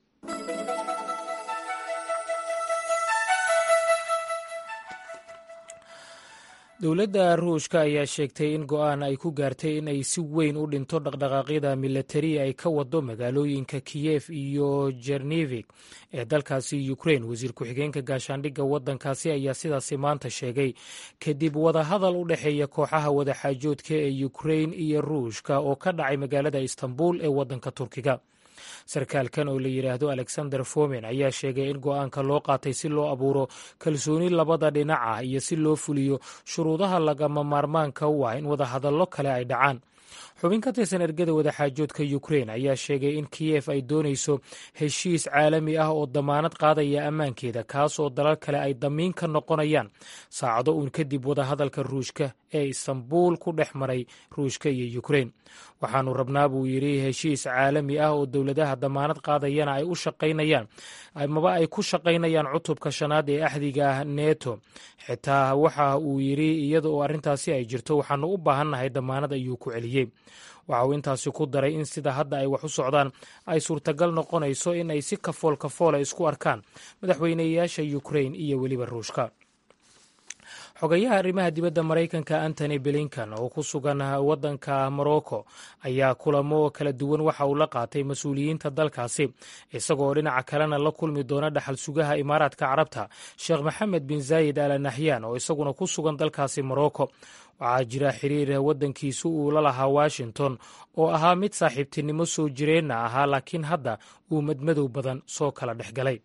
dowladda ruushka ayaa sheegtay in go-aan ay ku gaartay in ay si weyn u dhinto dhaqdhaqaaqyada milatari ay ka wado magaalooyinka kiyef iyo jernevik ee dalkaasi ukrain wasiir ku-xigeenka gaashaandhigga waddankaasi ayaa sidaasi maanta sheegay kadib wadahadal u dhexeeya kooxaha wadaxaajoodka ee ukrain iyo ruushka oo ka dhacay magaalada istanbul ee waddanka turkiga sarkaalkan oo la yidhaahdo alexander fomen ayaa sheegay in go-aanka loo qaatay si loo abuuro kalsooni labada dhinac ah iyo si loo fuliyo shuruudaha lagama maarmaanka u ah in wadahadallo kale ay dhacaan xubin ka tirsan ergada wadaxaajoodka ukrein ayaa sheegay in kiyef ay doonayso heshiis caalami ah oo damaanad qaadaya ammaankeeda kaas oo dalal kale ay damiin ka noqonayaan saacado uun kadib wadahadalka ruushka ee istanbuul ku dhex maray ruushka iyo ukrein waxaanu rabnaa buu yidhi heshiis caalami ah oo dowladaha damaanad qaadayana ay u shaqaynayaan amaba ay ku shaqaynayaan cutubka shanaad ee axdiga neto xitaa waxa uu yidhi iyada oo arrintaasi ay jirto waxaanu u baahannahay damaanad ayuu ku celiyey waxa uu intaasi ku daray in sida hadda ay wax u socdaan ay suurtagal noqonayso in ay si kafool kafoola isku arkaan madaxweyneyaasha ukrein iyo weliba ruushka xogayaha arrimaha dibadda maraykanka antony blinkan oo ku sugan waddanka morocco ayaa kulamo kala duwan waxa uu la qaatay mas-uuliyiinta dalkaasi isagoo dhinaca kalena la kulmi doona dhaxal sugaha imaaraadka carabta sheekh maxamed bin zaayid al nahyan oo isaguna ku sugan dalkaasi morocco waxaa jira xiriir waddankiisu uu la lahaa washington oo ahaa mid saaxiibtinimo soo jireenna ahaa laakiin hadda uu madmadow badan soo kala dhex galay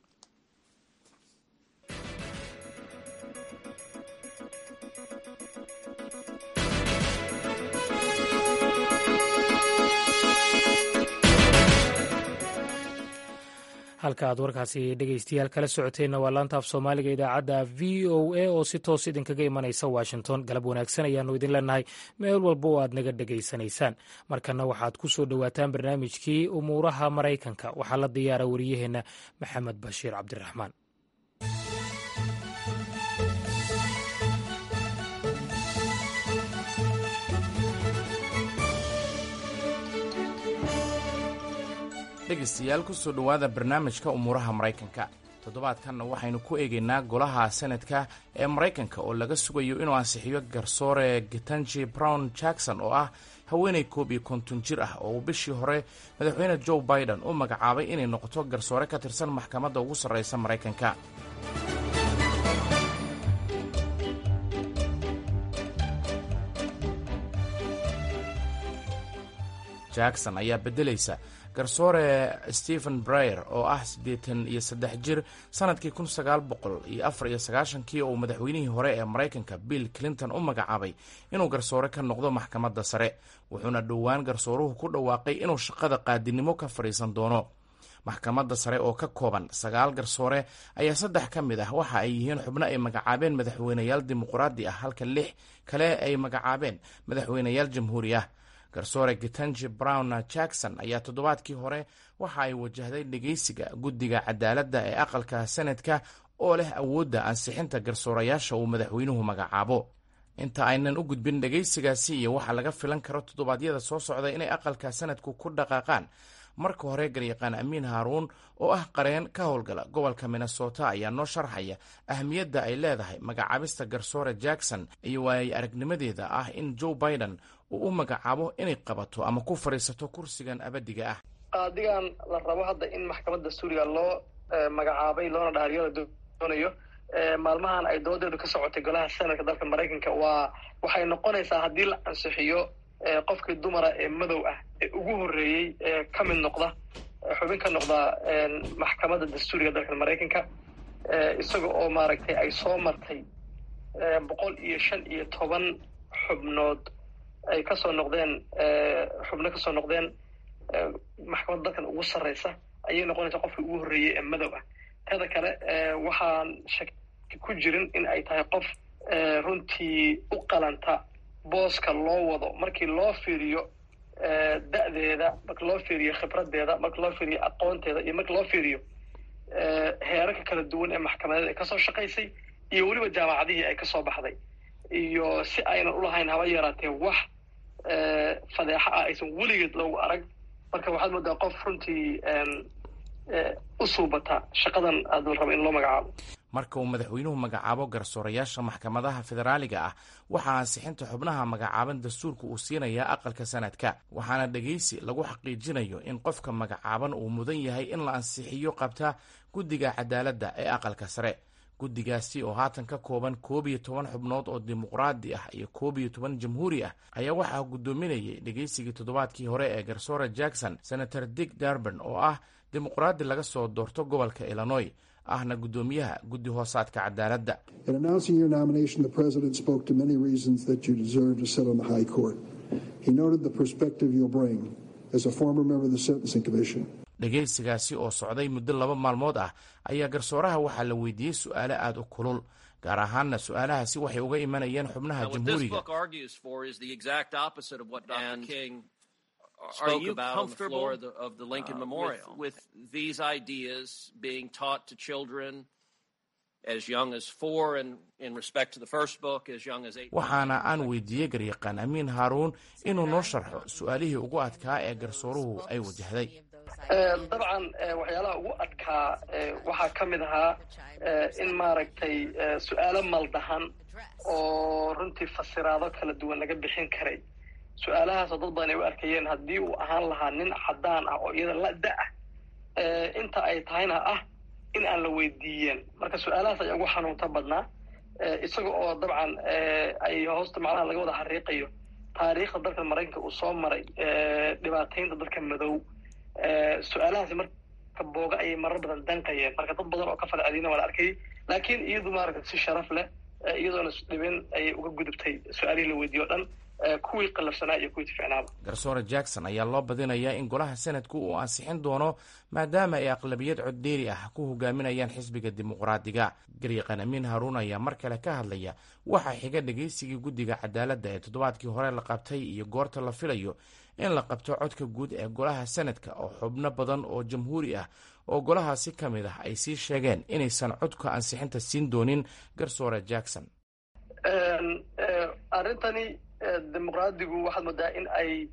halka aad warkaasi dhegeystayaal kala socoteenna waa laanta af soomaaliga idaacadda v o a oo si toos idinkaga imanaysa washington galab wanaagsan ayaanu idin leenahay meel walba oo aad naga dhegaysanaysaan markana waxaad ku soo dhowaataan barnaamijkii umuuraha maraykanka waxaa la diyaara wariyaheenna maxamed bashiir cabdiraxmaan dhegaystayaal kusoo dhowaada barnaamijka umuuraha maraykanka toddobaadkanna waxaynu ku eegaynaa golaha senadka ee maraykanka oo laga sugayo inuu ansixiyo garsoore getanji brown jackson oo ah haweenay koob iyo konton jir ah oo uu bishii hore madaxweyne joe biden u magacaabay inay noqoto garsoore ka tirsan maxkamadda ugu sarreysa maraykanka jackson ayaa beddelaysa garsoore stephen breyer oo ah siddeetan iyo saddex jir sannadkii kun sagaal boqol iyo afar iyo sagaashankii oo uu madaxweynihii hore ee maraykanka bill clinton u magacaabay inuu garsoore ka noqdo maxkamadda sare wuxuuna dhowaan garsooruhu ku dhawaaqay inuu shaqada qaadinimo ka fadhiisan doono maxkamadda sare oo ka kooban sagaal garsoore ayaa saddex ka mid ah waxa ay yihiin xubno ay magacaabeen madaxweyneyaal dimuqraadi ah halka lix kale ay magacaabeen madaxweyneyaal jamhuuri ah garsoore getanji brown jackson ayaa toddobaadkii hore waxa ay wajahday dhegeysiga guddiga cadaaladda ee aqalka senadka oo leh awoodda ansixinta garsoorayaasha uu madaxweynuhu magacaabo inta aynan u gudbin dhegeysigaasi iyo waxa laga filan karo toddobaadyada soo socda inay aqalka sanadku ku dhaqaaqaan marka hore garyaqaan amiin haaruun oo ah qareen ka howlgala gobolka minnesota ayaa noo sharxaya ahmiyadda ay leedahay magacaabista garsoore jackson iyo waayay aragnimadeeda ah in joe biden uu u magacaabo inay qabato ama ku fadhiisato kursigan abadiga ah qaadigan la rabo hadda in maxkamadda suuriga loo magacaabay loona dhaariyo la doonayo maalmahan ay doodeedu ka socotay golaha senadka dalka maraykanka waa waxay noqonaysaa haddii la ansixiyo qofkii dumara ee madow ah ee ugu horreeyey ee ka mid noqda xubin ka noqda maxkamadda dastuuriga dalka maraykanka isaga oo maaragtay ay soo martay boqol iyo shan iyo toban xubnood ay kasoo noqdeen xubno kasoo noqdeen maxkamadda dalkan ugu sarreysa ayay noqonaysaa qofkii ugu horreeyey ee madow ah teda kale waxaan shaki ku jirin in ay tahay qof runtii u qalanta booska loo wado markii loo fiiriyo da-deeda marka loo fiiriyo khibradeeda marka loo fiiriyo aqoonteeda iyo marka loo fiiriyo heerarka kala duwan ee maxkamadeed ay kasoo shaqaysay iyo weliba jaamacadihii ay kasoo baxday iyo si aynan ulahayn haba yaraatee wax fadeexo ah aysan weligeed loogu arag marka waxaad moodaa qof runtii u suubata shaqadan aad raba in loo magacaabo marka uu madaxweynuhu magacaabo garsoorayaasha maxkamadaha federaaliga ah waxaa ansixinta xubnaha magacaaban dastuurka uu siinayaa aqalka sanadka waxaana dhegaysi lagu xaqiijinayo in qofka magacaaban uu mudan yahay in la ansixiyo qabta guddiga cadaaladda ee aqalka sare guddigaasi oo haatan ka kooban koob iyo toban xubnood oo dimuqraadi ah iyo koob iyo toban jamhuuri ah ayaa waxaa guddoominayay dhegaysigii toddobaadkii hore ee garsoore jackson senator dick darban oo ah dimuqraadi laga soo doorto gobolka illinois ahna guddoomiyaha guddi hoosaadka cadaaladda He noted the perspective you'll bring as a former member of the Sentencing Commission. dhegaysigaasi oo socday muddo laba maalmood ah ayaa garsooraha waxaa la weydiiyey su'aalo aad u kulul gaar ahaanna su'aalahaasi waxay uga imanayeen xubnaha jamhuuriga Are you comfortable of the, of the Lincoln uh, Memorial with, with these ideas being taught to children as young as four, and in respect to the first book, as young as eight? waxaana aan weydiiyey garyaqaan amiin haaruun inuu noo sharxo su'aalihii ugu adkaa ee garsooruhu ay wajahday dabcan waxyaalaha ugu adkaa waxaa ka mid ahaa in maaragtay su'aalo maldahan oo runtii fasiraado kala duwan laga bixin karay su-aalahaasoo dad badan ay u arkayeen haddii uu ahaan lahaa nin caddaan ah oo iyada la da ah inta ay tahayna ah in aan la weydiiyeen marka su-aalahaas ayaa ugu xanuunta badnaa isaga oo dabcan ay hoosta macnaha laga wada xariiqayo taariikhda dalka maraykanka uu soo maray dhibaataynta dadka madow su-aalahaasi marka booga ayay marar badan danqayeen marka dad badan oo ka falcelina waa la arkayay laakiin iyadu maaragta si sharaf leh iyadoona dhibin ayay uga gudubtay su-aalihii la weydiiye o dhan kuwii qalafsanaa iyo kuwii ficnaaba garsoore jackson ayaa loo badinayaa in golaha senadku uu ansixin doono maadaama ay aqlabiyad coddeeri ah ku hogaaminayaan xisbiga dimuqraadiga garyaqan amiin haaruun ayaa mar kale ka hadlaya waxaa xiga dhegaysigii guddiga cadaaladda ee toddobaadkii hore la qabtay iyo goorta la filayo in la qabto codka guud ee golaha senadka oo xubno badan oo jamhuuri ah oo golahaasi ka mid ah ay sii sheegeen inaysan codka ansixinta siin doonin garsoore jackson arrintani dimuqraadigu waxaad moodaa in ay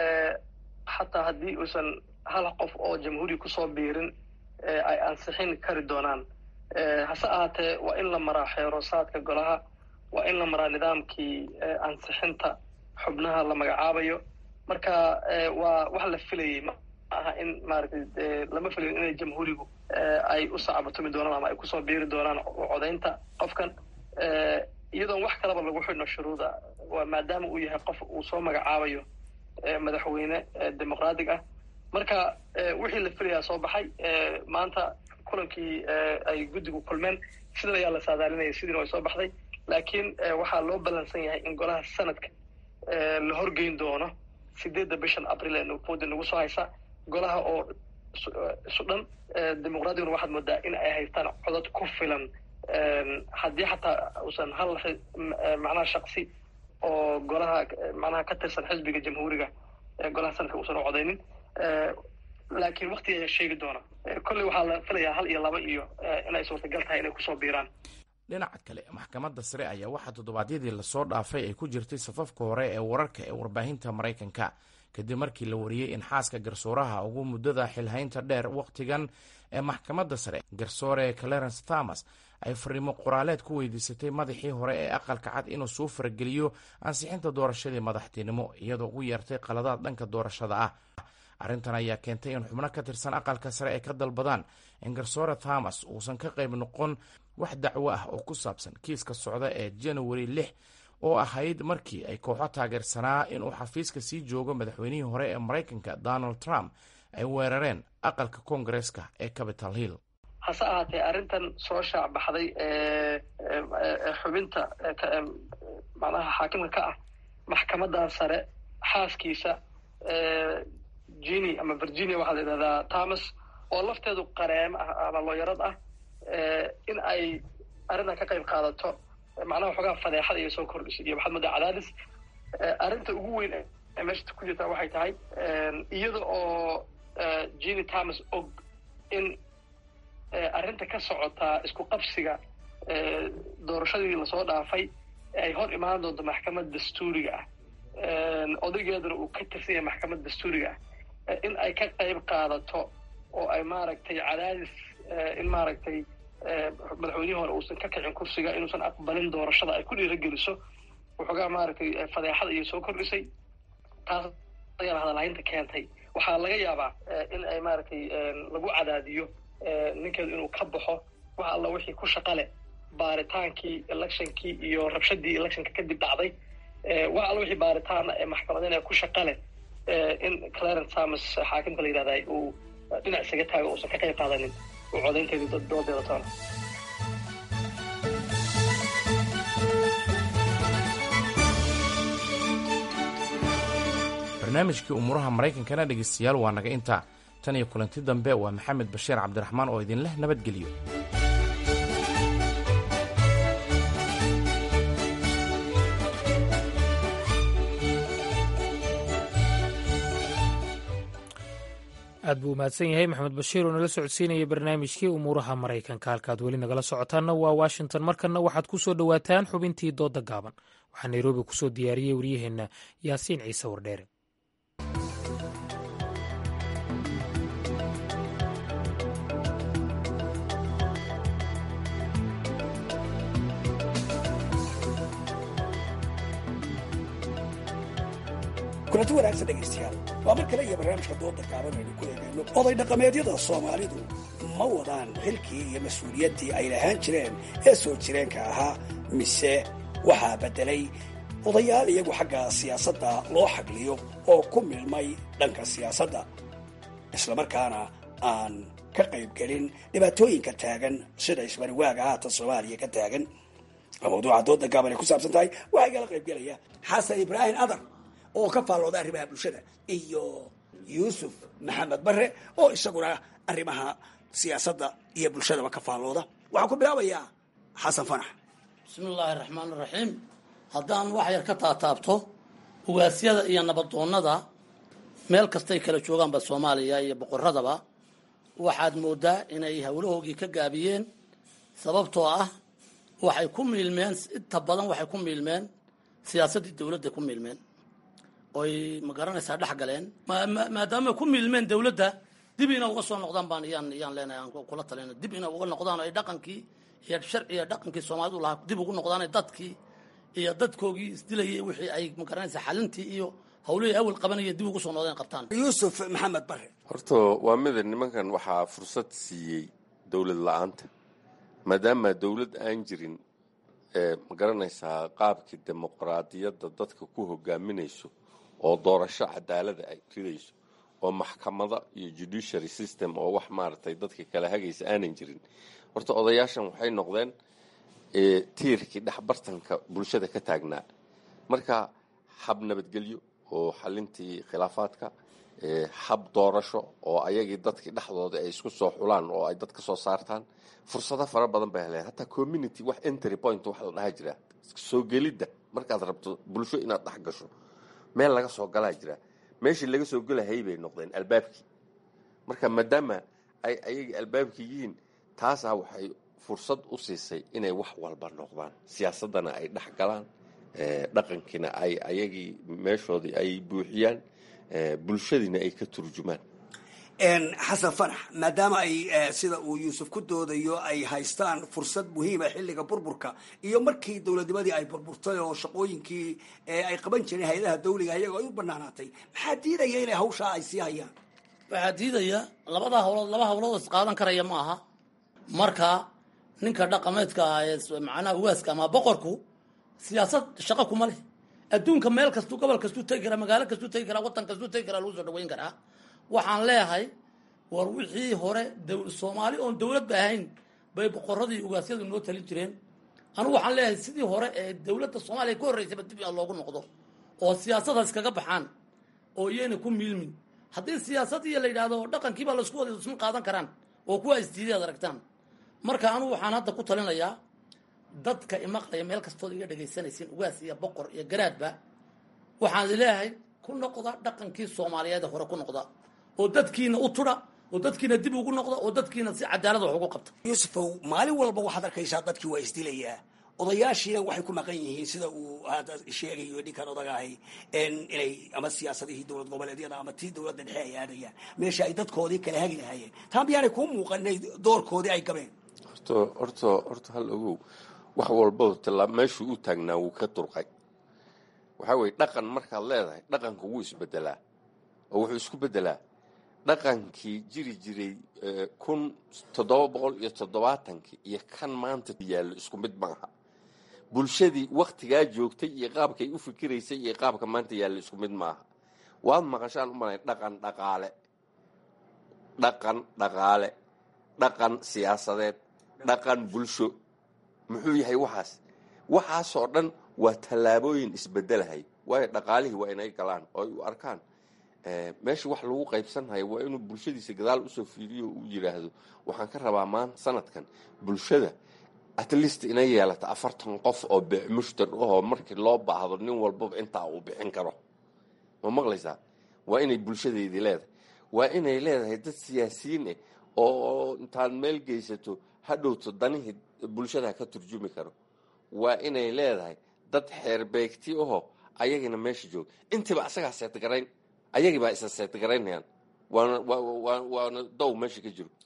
xataa haddii uusan hal qof oo jamhuuri kusoo biirin ay ansixin kari doonaan hase ahaatee waa in la maraa xeeroosaadka golaha waa in la maraa nidaamkii ansixinta xubnaha la magacaabayo marka waa wax la filayay ma aha in maaragtay lama filayo inay jamhuurigu ay u sacbatumi doonaan ama ay kusoo biiri doonaan codaynta qofkan iyadoon wax kalaba lagu xidhno shuruuda maadaama uu yahay qof uu soo magacaabayo madaxweyne dimuqraatig ah marka wixii la filayaa soo baxay maanta kulankii ay guddigu kulmeen sidan ayaa la saadaalinaya sidiina way soo baxday laakiin waxaa loo ballansan yahay in golaha sanadka la horgeyn doono sideedda bishan abril ee nuufoodi nagu soo haysa golaha oo isu dhan dimuqraadiguna waxaad moodaa in ay haystaan codod ku filan haddii xataa uusan hal macnaha shaksi oo golaha macnaha ka tirsan xisbiga jamhuuriga golaha sanadka uusan u codaynin laakiin wakti ayaa sheegi doona kolley waxaa la filayaa hal iyo laba iyo inay suurtagal tahay inay kusoo biiraan dhinaca kale maxkamadda sare ayaa waxaa toddobaadyadii lasoo dhaafay ay ku jirtay safafka hore ee wararka ee warbaahinta maraykanka kadib markii la wariyey in xaaska garsooraha ugu muddada xilhaynta dheer wakhtigan ee maxkamadda sare garsoore clarence thomas ay fariimo qoraaleed ku weydiisatay madaxii hore ee aqalka cad inuu soo farageliyo ansixinta doorashadii madaxtinimo iyadoo ugu yeertay qaladaad dhanka doorashada ah arrintan ayaa keentay in xubno ka tirsan aqalka sare ay ka dalbadaan in garsoore thomas uusan ka qayb noqon wax dacwo ah oo ku saabsan kiiska socda ee january lix oo ahayd markii ay kooxo taageersanaa inuu xafiiska sii joogo madaxweynihii hore ee maraykanka donald trump ay weerareen aqalka koongareeska ee capital hill hase ahaatee arrintan soo shaac baxday xubinta macnaha xaakimka ka ah maxkamadan sare xaaskiisa gini ama virginia waxaa la yidhahdaa thomas oo lafteedu qareem ah ama looyarad ah in ay arrintan ka qayb qaadato macnaha waxoogaa fadeexada iyo soo kordhisay iyo waxaad moodaa cadaadis arrinta ugu weyn ee meesha ku jirta waxay tahay iyada oo gini thomas og in arrinta ka socotaa isku qabsiga doorashadii lasoo dhaafay ay hor imaan doonto maxkamad dastuuriga ah odaygeeduna uu ka tirsan yahay maxkamad dastuuriga ah in ay ka qayb qaadato oo ay maaragtay cadaadis in maaragtay madaxweynihii hore uusan ka kicin kursiga inuusan aqbalin doorashada ay ku dhiirageliso waxoogaa maaragtay fadeexada iyo soo kordhisay taas ayaana hadalhaynta keentay waxaa laga yaabaa in ay maaragtay lagu cadaadiyo ninkeedu inuu ka baxo wax alla wixii ku shaqa leh baaritaankii electionkii iyo rabshadii electionka kadib dhacday wax alla wixii baaritaana ee maxkamadeen ee ku shaqa leh in clarence thomas xaakimka la yidhahda uu dhinac isaga taago uusan ka qayb qaadanin uu codaynteedii doodeeda toona barnaamijkii umuuraha maraykankana dhegaystayaal waa naga intaa tan iyo kulanti dambe waa maxamed bashiir cabdiraxmaan oo idinleh nabadgelyo aad buu umahadsan yahay maxamed bashiir oo nala socodsiinayay barnaamijkii umuuraha maraykanka halkaad weli nagala socotaanna waa washington markanna waxaad ku soo dhowaataan xubintii dooda gaaban waxaa nairobi kusoo diyaariyey waryaheenna yaasiin ciise wardheere kulanti wanaagsan dhegaystayaal waa mar kale iyo barnaamijka dooda gaaban aynu ku eegayno oday dhaqameedyada soomaalidu ma wadaan xilkii iyo mas-uuliyaddii ay lahaan jireen ee soo jireenka ahaa mise waxaa beddelay odayaal iyagu xagga siyaasadda loo xagliyo oo ku milmay dhanka siyaasadda islamarkaana aan ka qaybgelin dhibaatooyinka taagan sida isbariwaaga haatan soomaaliya ka taagan mawduuca dooda gaaban ay ku saabsan tahay waxaa igala qaybgelaya xasan ibraahim adar oo ka faallooda arrimaha bulshada iyo yuusuf maxamed bare oo isaguna arrimaha siyaasadda iyo bulshadaba ka faallooda waxaan ku bilaabayaa xasan fanax bismi illaahi raxmaan iraxiim haddaan wax yar ka taataabto ugaasyada iyo nabadoonnada meel kastay kala joogaanba soomaaliya iyo boqoradaba waxaad moodaa inay howlahoogii ka gaabiyeen sababtoo ah waxay ku miilmeen inta badan waxay ku miilmeen siyaasaddii dowladda ku miilmeen oy ma garanaysaa dhex galeen maadaama ku miilmeen dowladda dib ina uga soo noqdaan baan iyaan iyaan leenahay aan kula talina dib ina uga noqdaan ay dhaqankii iyo sharciga dhaqankii soomaalidu lahaa dib ugu noqdaan dadkii iyo dadkoogii isdilayay wixii ay ma garanaysaa xalintii iyo hawlihii awal qabanayeen dib ugu soo noqdeen qabtaan yuusuf maxamed bare horta waa mida nimankan waxaa fursad siiyey dowlad la-aanta maadaama dowlad aan jirin ma garanaysaa qaabkii dimuqraadiyadda dadka ku hogaaminayso oo doorasho cadaalada ay ridayso oo maxkamada iyo judiciary system oo wax maaragtay dadka kala hagaysa aanan jirin horta odayaashan waxay noqdeen tiirkii dhexbartanka bulshada ka taagnaa marka hab nabadgelyo oo xalintii khilaafaadka hab doorasho oo ayagii dadkii dhexdooda ay isku soo xulaan oo ay dad ka soo saartaan fursado fara badan bay heleen hataa community wax entry point wax la dhaha jira soo gelidda markaad rabto bulsho inaad dhex gasho meel laga soo galaa jira meeshii laga soo gelahayay bay noqdeen albaabkii marka maadaama ay ayagii albaabkii yihiin taasaa waxay fursad u siisay inay wax walba noqdaan siyaasaddana ay dhex galaan dhaqankiina ay ayagii meeshoodii ay buuxiyaan bulshadiina ay ka turjumaan xasan fanax maadaama ay sida uu yuusuf ku doodayo ay haystaan fursad muhiima xilliga burburka iyo markii dowladnimadii ay burburtay oo shaqooyinkii ay qaban jireen hay-adaha dawliga iyagoo ay u banaanaatay maxaa diidaya inay hawshaa ay sii hayaan waxaa diidaya labada hawlood laba hawlood is qaadan karaya ma aha marka ninka dhaqameedka ah ee macnaha waaska ama boqorku siyaasad shaqo kuma leh adduunka meel kastuu gobol kastuu tegi karaa magaalo kastuu tegi karaa waddan kastuu tegi karaa lagu soo dhaweyn karaa waxaan leeyahay war wixii hore soomaali oon dowladba ahayn bay boqoradii ugaasyadu noo talin jireen anigu waxaan leeyahay sidii hore ee dowladda soomaaliya ka horreysaba dib a loogu noqdo oo siyaasadaas kaga baxaan oo iyayna ku miilmin haddii siyaasadii la yidhahdo dhaqankiibaa laisku wada isma qaadan karaan oo kuwa isdiiday ad aragtaan marka anigu waxaan hadda ku talinayaa dadka imaqlaya meel kastood iga dhegaysanaysiin ugaas iyo boqor iyo garaadba waxaan leeyahay ku noqda dhaqankii soomaaliyeed hore ku noqda oo dadkiina u tudha oo dadkiina dib ugu noqda oo dadkiina si cadaalad wax ugu qabta yuusufow maalin walba waxaad arkaysaa dadkii waa isdilayaa odayaashiina waxay ku maqan yihiin sida uu hadda sheegayo ninkan odaga ahi inay ama siyaasadihii dowlad goboleedyada ama tii dowladda dhexe ay aadayaan meesha ay dadkoodii kala hagi lahaayeen taa miyaanay kuu muuqan inay doorkoodii ay gabeen horto horto horta hal ogow wax walba tallaa meeshuu u taagnaa wuu ka durqay waxaa weye dhaqan markaad leedahay dhaqanka wuu isbedelaa oo wuxuu isku bedelaa dhaqankii jiri jiray kun toddoba boqol iyo toddobaatankii iyo kan maanta yaallo isku mid maaha bulshadii waktigaa joogtay iyo qaabkay u fikiraysay iyo qaabka maanta yaallo isku mid maaha waad maqashaan u malay dhaqan dhaqaale dhaqan dhaqaale dhaqan siyaasadeed dhaqan bulsho muxuu yahay waxaas waxaasoo dhan waa tallaabooyin isbedelahay waayo dhaqaalihii waa inay galaan oo ay u arkaan meesha wax lagu qaybsanhayo waa inuu bulshadiisa gadaal usoo fiiriyo uu yidhaahdo waxaan ka rabaa maanta sanadkan bulshada at least inay yeelata afartan qof oo mushtar ahoo markii loo baahdo nin walbaba intaa uu bixin karo ma maqlaysaa waa inay bulshadeydii leedahay waa inay leedahay dad siyaasiyiin ah oo intaad meel geysato hadhowto danihii bulshada ka turjumi karo waa inay leedahay dad xeerbeegti ahoo ayagina meesha jooga intiiba asagaa seetgarayn ayagii baa isa seetgaraynayaan waana waana dow meesha ka jiro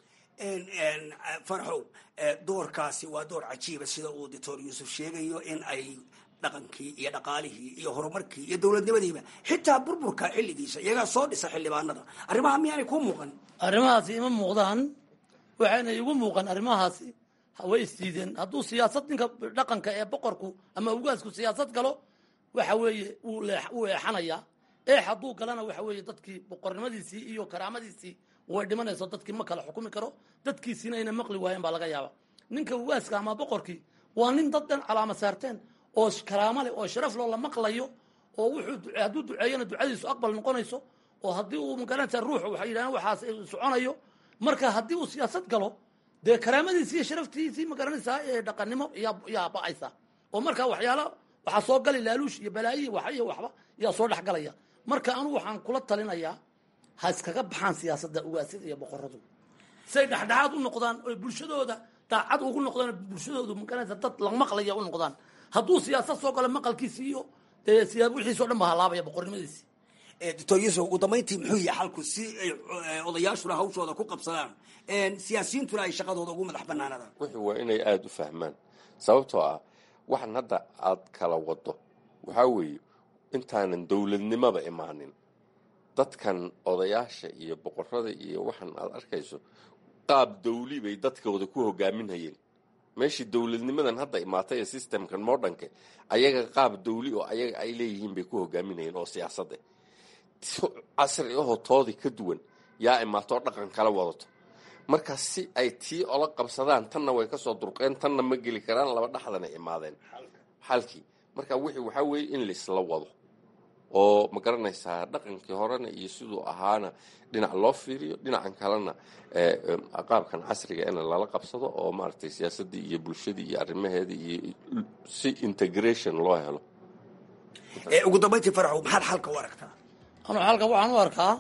farxow doorkaasi waa door cajiiba sida uu doctor yuusuf sheegayo in ay dhaqankii iyo dhaqaalihii iyo horumarkii iyo dowladnimadiiba xitaa burburka xilligiisa iyagaa soo dhisa xildhibaanada arrimaha miyaanay ku muuqan arrimahaasi ima muuqdaan waxayna igu muuqan arrimahaasi way isdiideen hadduu siyaasad ninka dhaqanka ee boqorku ama ugaasku siyaasad galo waxa weeye wuu eexanayaa eex hadduu galana waxa weeye dadkii boqornimadiisii iyo karaamadiisii way dhimanayso dadkii ma kala xukumi karo dadkiisiina ayna maqli waayeen baa laga yaaba ninka ugaaska ama boqorkii waa nin dad dhan calaama saarteen oo karaamo leh oo sharaf loo la maqlayo oo wuxuu hadduu duceeyana ducadiisu aqbal noqonayso oo haddii uu magaranaysa ruux waxay yidhahdeen waxaas soconayo marka haddii uu siyaasad galo dee karaamadiisii iyo sharaftiisii magaranaysaa ee dhaqannimo yaa yaa ba'aysa oo marka waxyaala waxaa soo gali laaluush iyo balaayi wax iyo waxba yaa soo dhex galaya marka anugu waxaan kula talinayaa ha iskaga baxaan siyaasadda ugaasyada iyo boqoradu say dhexdhexaad u noqdaan oy bulshadooda daacad ugu noqdaan bulshadoodu magaranaysa dad la maqlaya u noqdaan hadduu siyaasad soo galo maqalkiisi iyo dee siyaa wixiisao dhan ba halaabaya boqornimadiisi doctor yuusuf ugu dambayntii muxuu yahay xalku si ay odayaashuna hawshooda ku qabsadaan siyaasiyiintuna ay shaqadooda ugu madax banaanadaan wuxuu waa inay aada u fahmaan sababtoo ah waxan hadda aad kala wado waxaa weeye intaanan dowladnimaba imaanin dadkan odayaasha iyo boqorada iyo waxan aad arkayso qaab dawli bay dadkooda ku hogaaminhayeen meeshii dowladnimadan hadda imaatay ee systemkan modernka ayaga qaab dawli oo ayaga ay leeyihiin bay ku hogaaminayeen oo siyaasad ah casri ahoo toodii ka duwan yaa imaatoo dhaqan kala wadato marka si ay tii ola qabsadaan tanna way kasoo durqeen tanna ma geli karaan laba dhexdana imaadeen xalkii marka wixii waxaa weeye in laisla wado oo ma garanaysaa dhaqankii horena iyo siduu ahaana dhinac loo fiiriyo dhinacan kalena qaabkan casriga in lala qabsado oo maaragtay siyaasaddii iyo bulshadii iyo arrimaheedii iyo si integration loo helo ugu dambayntii faraxow maxaad xalka u aragtaa anuu xalka waxaan u arkaa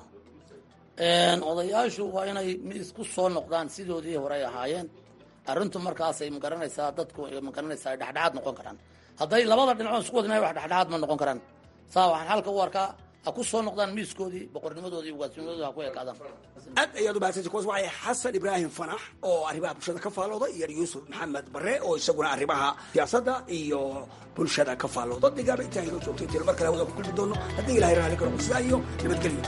odayaashu waa inay isku soo noqdaan sidoodii hore ay ahaayeen arrintu markaasay magaranaysaa dadku magaranaysaa dhexdhexaad noqon karaan hadday labada dhinacood isku wadnahay wax dhexdhexaad ma noqon karaan saa waxaan xalka u arkaa ha ku soo noqdaan miiskoodii boqornimadoodii ugaasnimadooda ha ku ekaadaan aad ayaad umahadsanta kuwaas waxay xasan ibraahim fanax oo arrimaha bulshada ka faallooda iyo yuusuf maxamed bare oo isaguna arrimaha siyaasadda iyo bulshada ka faallooda digaaba intaan inoo joogtay tiro mar kale hawada ku kulmi doono haddii ilahay raali karo sidaa iyo nabadgelyo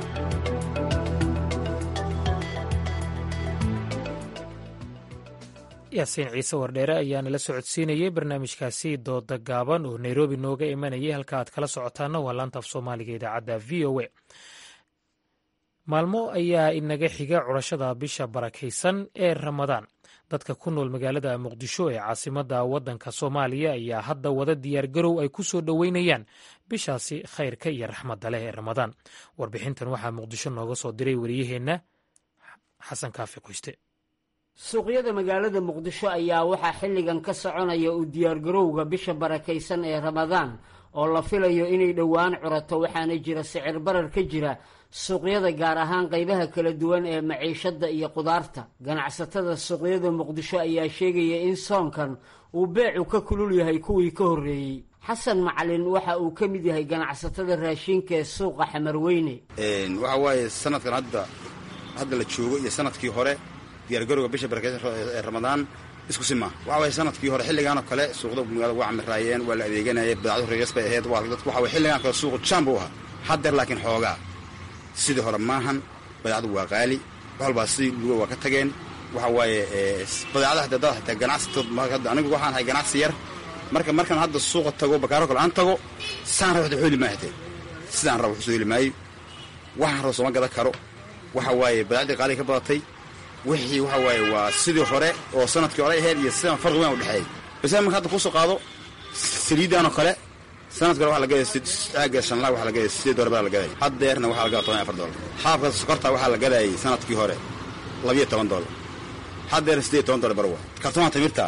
yaasiin ciise wardheere ayaa nala socodsiinayey barnaamijkaasi dooda gaaban oo nairobi nooga imanayay halka aad kala socotaana waa laanta af soomaaliga idaacadda v o a maalmo ayaa inaga xiga curashada bisha barakaysan ee ramadaan dadka ku nool magaalada muqdisho ee caasimadda waddanka soomaaliya ayaa hadda wada diyaargarow ay ku soo dhoweynayaan bishaasi khayrka iyo raxmadda leh ee ramadaan warbixintan waxaa muqdisho nooga soo diray wariyaheenna xasan kaafi qoyste suuqyada magaalada muqdisho ayaa waxaa xilligan ka soconaya u diyaargarowga bisha barakaysan ee ramadaan oo la filayo inay dhowaan curato waxaana jira sicir barar ka jira suuqyada gaar ahaan qaybaha kala duwan ee maciishadda iyo qudaarta ganacsatada suuqyada muqdisho ayaa sheegaya in soonkan uu beecu ka kulul yahay kuwii ka horreeyey xasan macalin waxa uu ka mid yahay ganacsatada raashinka ee suuqa xamarweyne waxa waaye sanadkan hadda hadda la joogo iyo sanadkii hore diyaargarowga bisha barakeysan ee ramadaan isku si maaha waxa waye sanadkii hore xilligaanoo kale suuqda magaalada waa camiraayeen waa la adeeganayay badacdu reegas bay ahayd waa dadku waxa waye xilligaan kale suuqu jaan buu ahaa haddeer laakiin xoogaa sidii hore maahan badeecadu waa qaali wax walbaa sidii luga waa ka tageen waxa waaye badeecada hataa dad hataa ganacsatood anigu waxaan ahay ganacsi yar marka markaan hadda suuqa tago bakaaro kale aan tago saan raba waxda heli maayo hatee sidaan raba waxu soo heli maayo waxaan raba sooma gadan karo waxa waaye badeecdii qaaliga ka badatay wixii waxa waaye waa sidii hore oo sanadkii hore ahayd iyo sidaan farqi weyn u dhexeeyay base marka hadda kusoo qaado saliiddaanoo kale sanadka hore waxaa la gadaya aaga shanlaa waxaa la gadaya sideed doolar baa la gadaya haddeerna waxaa la gadaa toban iyo afar doolar xaafka sokorta waxaa la gadayay sanadkii hore labiyo toban doolar haddeerna sideed toban doolar bar waa kartoonka timirta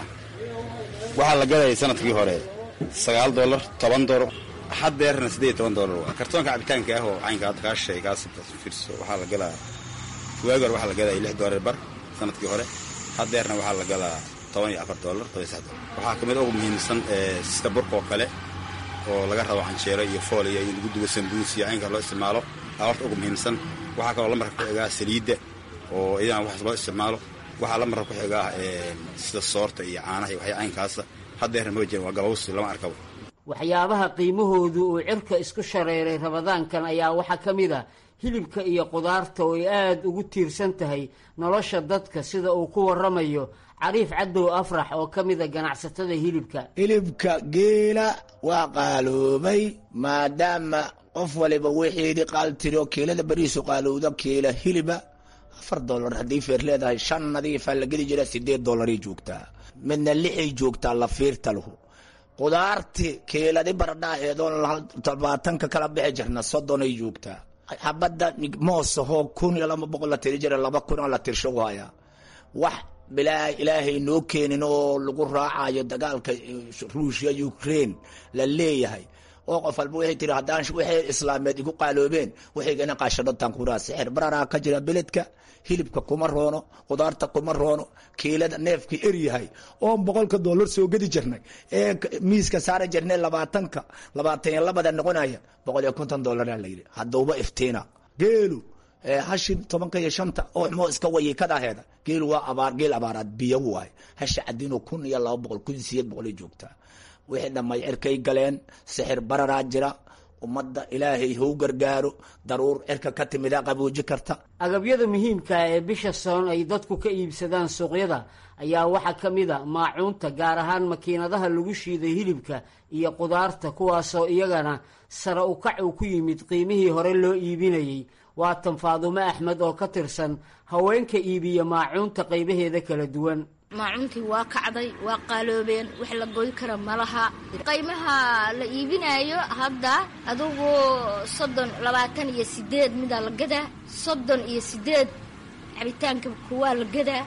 waxaa la gadayay sanadkii hore sagaal doolar toban doolar haddeerna sideed toban doolar waa kartoonka cabitaanka ah oo caynka hadda kaa sheegay kaas fiirso waxaa la gadaa waagi hore waxaa la gadayay lix doolar bar sanadkii hore haddeerna waxaa la gadaa toban iyo afar doolar toban iyo sax doolar waxaa kamid ugu muhiimsan sida burka oo kale oo laga rabo canjeero iyo fool iyo in lagu dubo sambuus iyo caynka loo isticmaalo aa horta ugu muhiimsan waxaa kaloo la marka ku xigaa saliidda oo iyadana waxaas loo isticmaalo waxaa la marka ku xigaa sida soorta iyo caanaha iyo waxya caynkaasa haddeerna ma jiran waa gabawsi lama arkabo waxyaabaha qiimahoodu uu cirka isku shareeray ramadaankan ayaa waxaa ka mid a hilibka iyo qudaarta oo ay aada ugu tiirsan tahay nolosha dadka sida uu ku waramayo cariif cadow afrax oo ka mida ganacsatada hilibka hilibka geela waa qaaloobay maadaama qof waliba wixiidii qaaltiro kiilada beriisu qaalowda kiila hiliba afar dolar haddii feer leedahay shan nadiifaa la geli jira sideed dolaray joogtaa midna lixay joogtaa la fiirta lahu qudaarti kiiladi baradhaaheedoo labaatanka kala bixi jirna soddonay joogtaa xabadda moosahoo kun iyo laba boqol la tiri jira laba kun oo la tirsho haya wax bilaa ilaahay noo keenin oo lagu raacayo dagaalka ruushya ukraine la leeyahay oo qof walba waxay tiri haddaan waxay islaameed igu qaaloobeen waxaygana qaashadhotaan kuraa sixir bararaa ka jira beledka hilibka kuma roono qudaarta kuma roono kiilada neefkii eryahay oon boqolka dollar soo gedi jirnay ee miiska saari jirnay labaatanka labaatan iyo labada noqonaya boqol iyo konton dollaraa layidhi haddauba iftiina geelu hashi tobanka iyo shanta oo moo iska wayikadaheeda geelu waa abaar geel abaaraad biyo waay hasha cadino kun iyo laba boqol kun sideed boqolay joogtaa wixii dhammay cirkay galeen sixir bararaa jira ummadda ilaahay hou gargaaro daruur cirka ka timida qabooji karta agabyada muhiimkaa ee bisha soon ay dadku ka iibsadaan suuqyada ayaa waxaa ka mid a maacuunta gaar ahaan makiinadaha lagu shiiday hilibka iyo qudaarta kuwaasoo iyagana sare u kac uu ku yimid qiimihii hore loo iibinayey waatan faadumo axmed oo ka tirsan haweenka iibiya maacuunta qaybaheeda kala duwan maacuuntii waa kacday waa qaaloobeen wax la goy kara malaha qaymaha la iibinaayo hadda adugu soddon labaatan iyo sideed midaa la gadaa soddon iyo sideed cabitaanka kuwaa la gadaa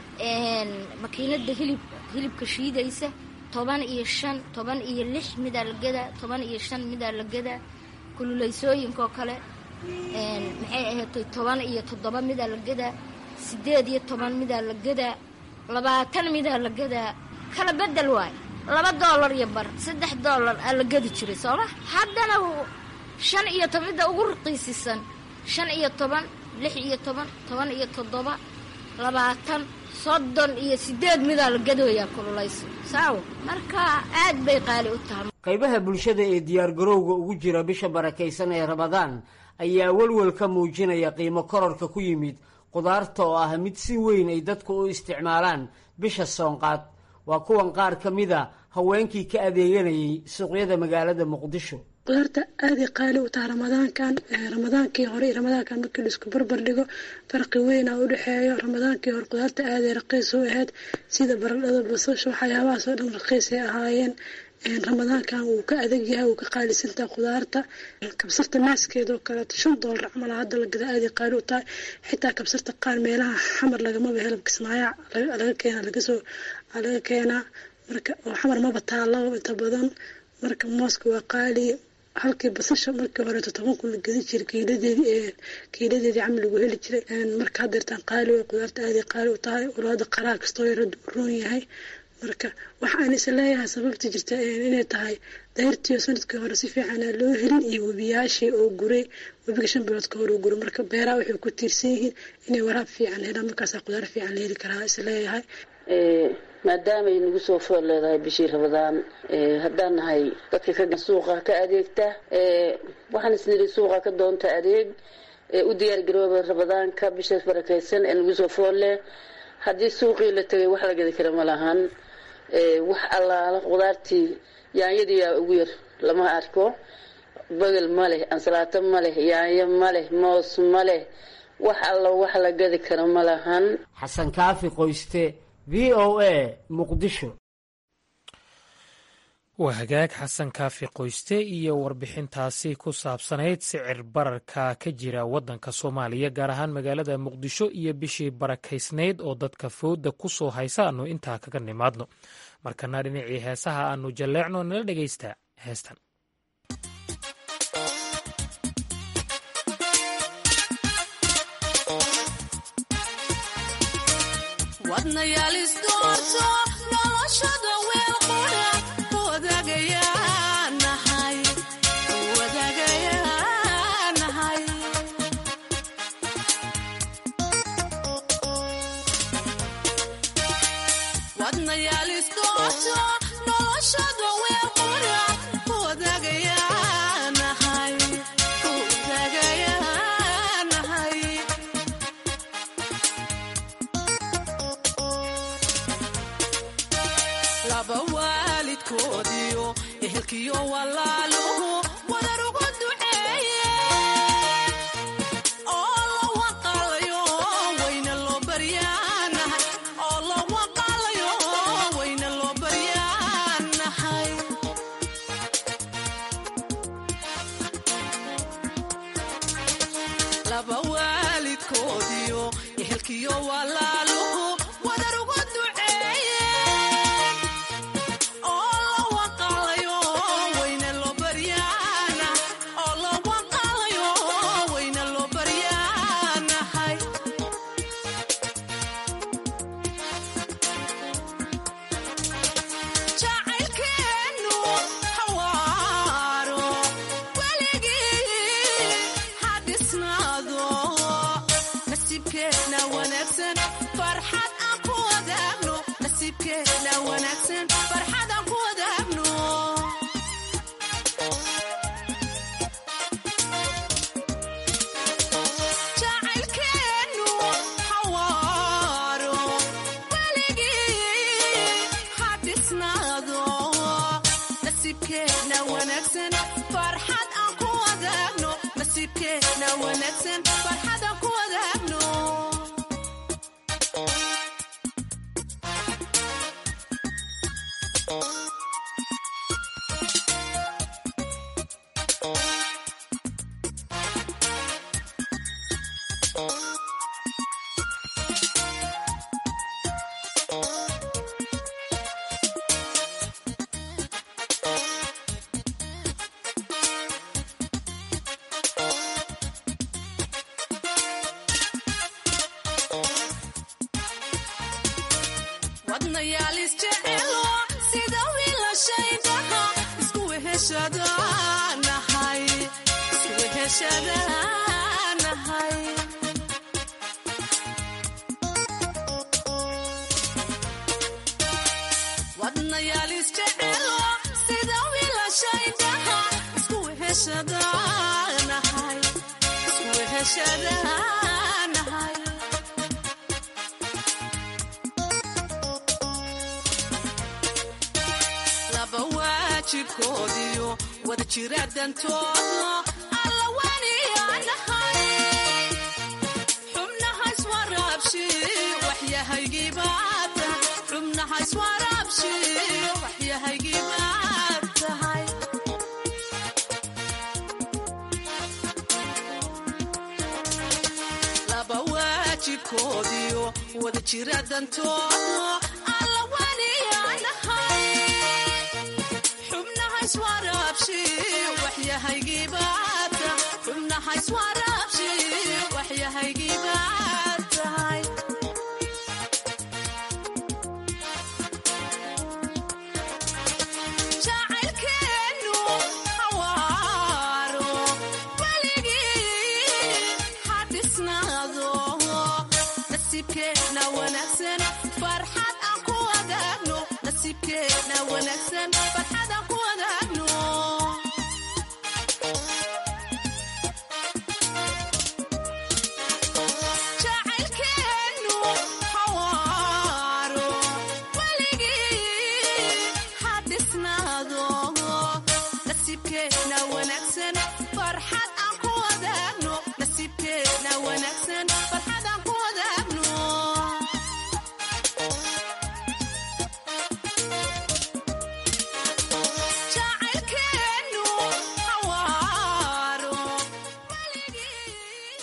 makiinada hilib hilibka shiidaysa toban iyo shan toban iyo lix midaa la gadaa toban iyo shan midaa la gadaa kululaysooyinkaoo kale maxay ahaatay toban iyo toddoba midaa la gadaa sideed iyo toban midaa la gadaa labaatan midaa la gadaa kala bedel waay laba doolar iyo bar saddex doolar aa la gadi jiray sooma haddana shan iyo toban midda ugu raqiisisan shan iyo toban lix iyo toban toban iyo toddoba labaatan soddon iyo sideed midaa la gadooyaa kululayso saawo marka aad bay qaali u tahay qaybaha bulshada ee diyaargarowga ugu jira bisha barakaysan ee ramadaan ayaa welwel ka muujinaya qiimo kororka ku yimid qudaarta oo ah mid si weyn ay dadku u isticmaalaan bisha soonqaad waa kuwan qaar ka mid a haweenkii ka adeeganayay suuqyada magaalada muqdisho qudaarta aaday qaali u taha ramadaankan ramadaankii hore iyo ramadaankan markii la isku barbar dhigo farqi weyn a u dhexeeyo ramadaankii hore qudaarta aaday raqiis u ahayd sida baradhada basasha waxyaabahaas oo dhan raqiis ay ahaayeen ramadaankan wuu ka adag yahay wuu ka qaalisantaha qudaarta kabsarta naaskeeda oo kaleeto shan doolar camal hadda la gada aaday qaali u tahay xitaa kabsarta qaar meelaha xamar lagamaba helo kismaayo laga keena lagasoo laga keenaa marka oo xamar maba taalo inta badan marka mooska waa qaali halkii basasha markii horeeto toban kun la gedi jiray kiiladeedii kiiladeedii camal lagu heli jiray marka haddeertaan qaali way qudaarta aaday qaali u tahay walaada qaraar kastoo yarada u roon yahay marka waxa aan is leeyahay sababta jirta inay tahay dayrtiio sanadkii hore si fiicana loo helin iyo webiyaashii oo guray webiga shan bilood ka hore oo guray marka beeraha waxay ku tiirsan yihiin inay waraab fiican helaan markaasaa qudaar fiican la heli karaa is leeyahay maadaamay nagu soo fool leedahay bishii rabadaan haddaan nahay dadka ka suuqa ka adeegta waxaan isniri suuqa ka doonta adeeg u diyaar garooba rabadaanka bishaas barakaysan ee nagu soo fool leh haddii suuqii la tegay wax la gadi kara ma lahan wax allaala qudaartii yaanyadii yaa ugu yar lama arko bagel ma leh ansalaato ma leh yaanyo ma leh moos ma leh wax alla wax la gadi kara ma lahan xasan kaafi qoyste v o a muqdisho waa hagaag xasan kaafi qoyste iyo warbixintaasi ku saabsanayd sicir bararka ka jira waddanka soomaaliya gaar ahaan magaalada muqdisho iyo bishii barakaysnayd oo dadka fowda ku soo haysa aanu intaa kaga nimaadno markana dhinacii heesaha aanu jalleecno nala dhegaysta heestan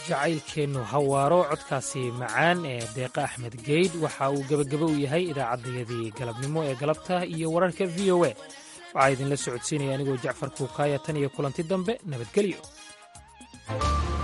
jacaylkeennu hawaaro codkaasi macaan ee deeqa axmed geydh waxa uu gebagabo u yahay idaacaddayadii galabnimo ee galabta iyo wararka v o a waxaa idinla socodsiinaya anigoo jacfar kuukaaya tan iyo kulanti dambe nabadgelyo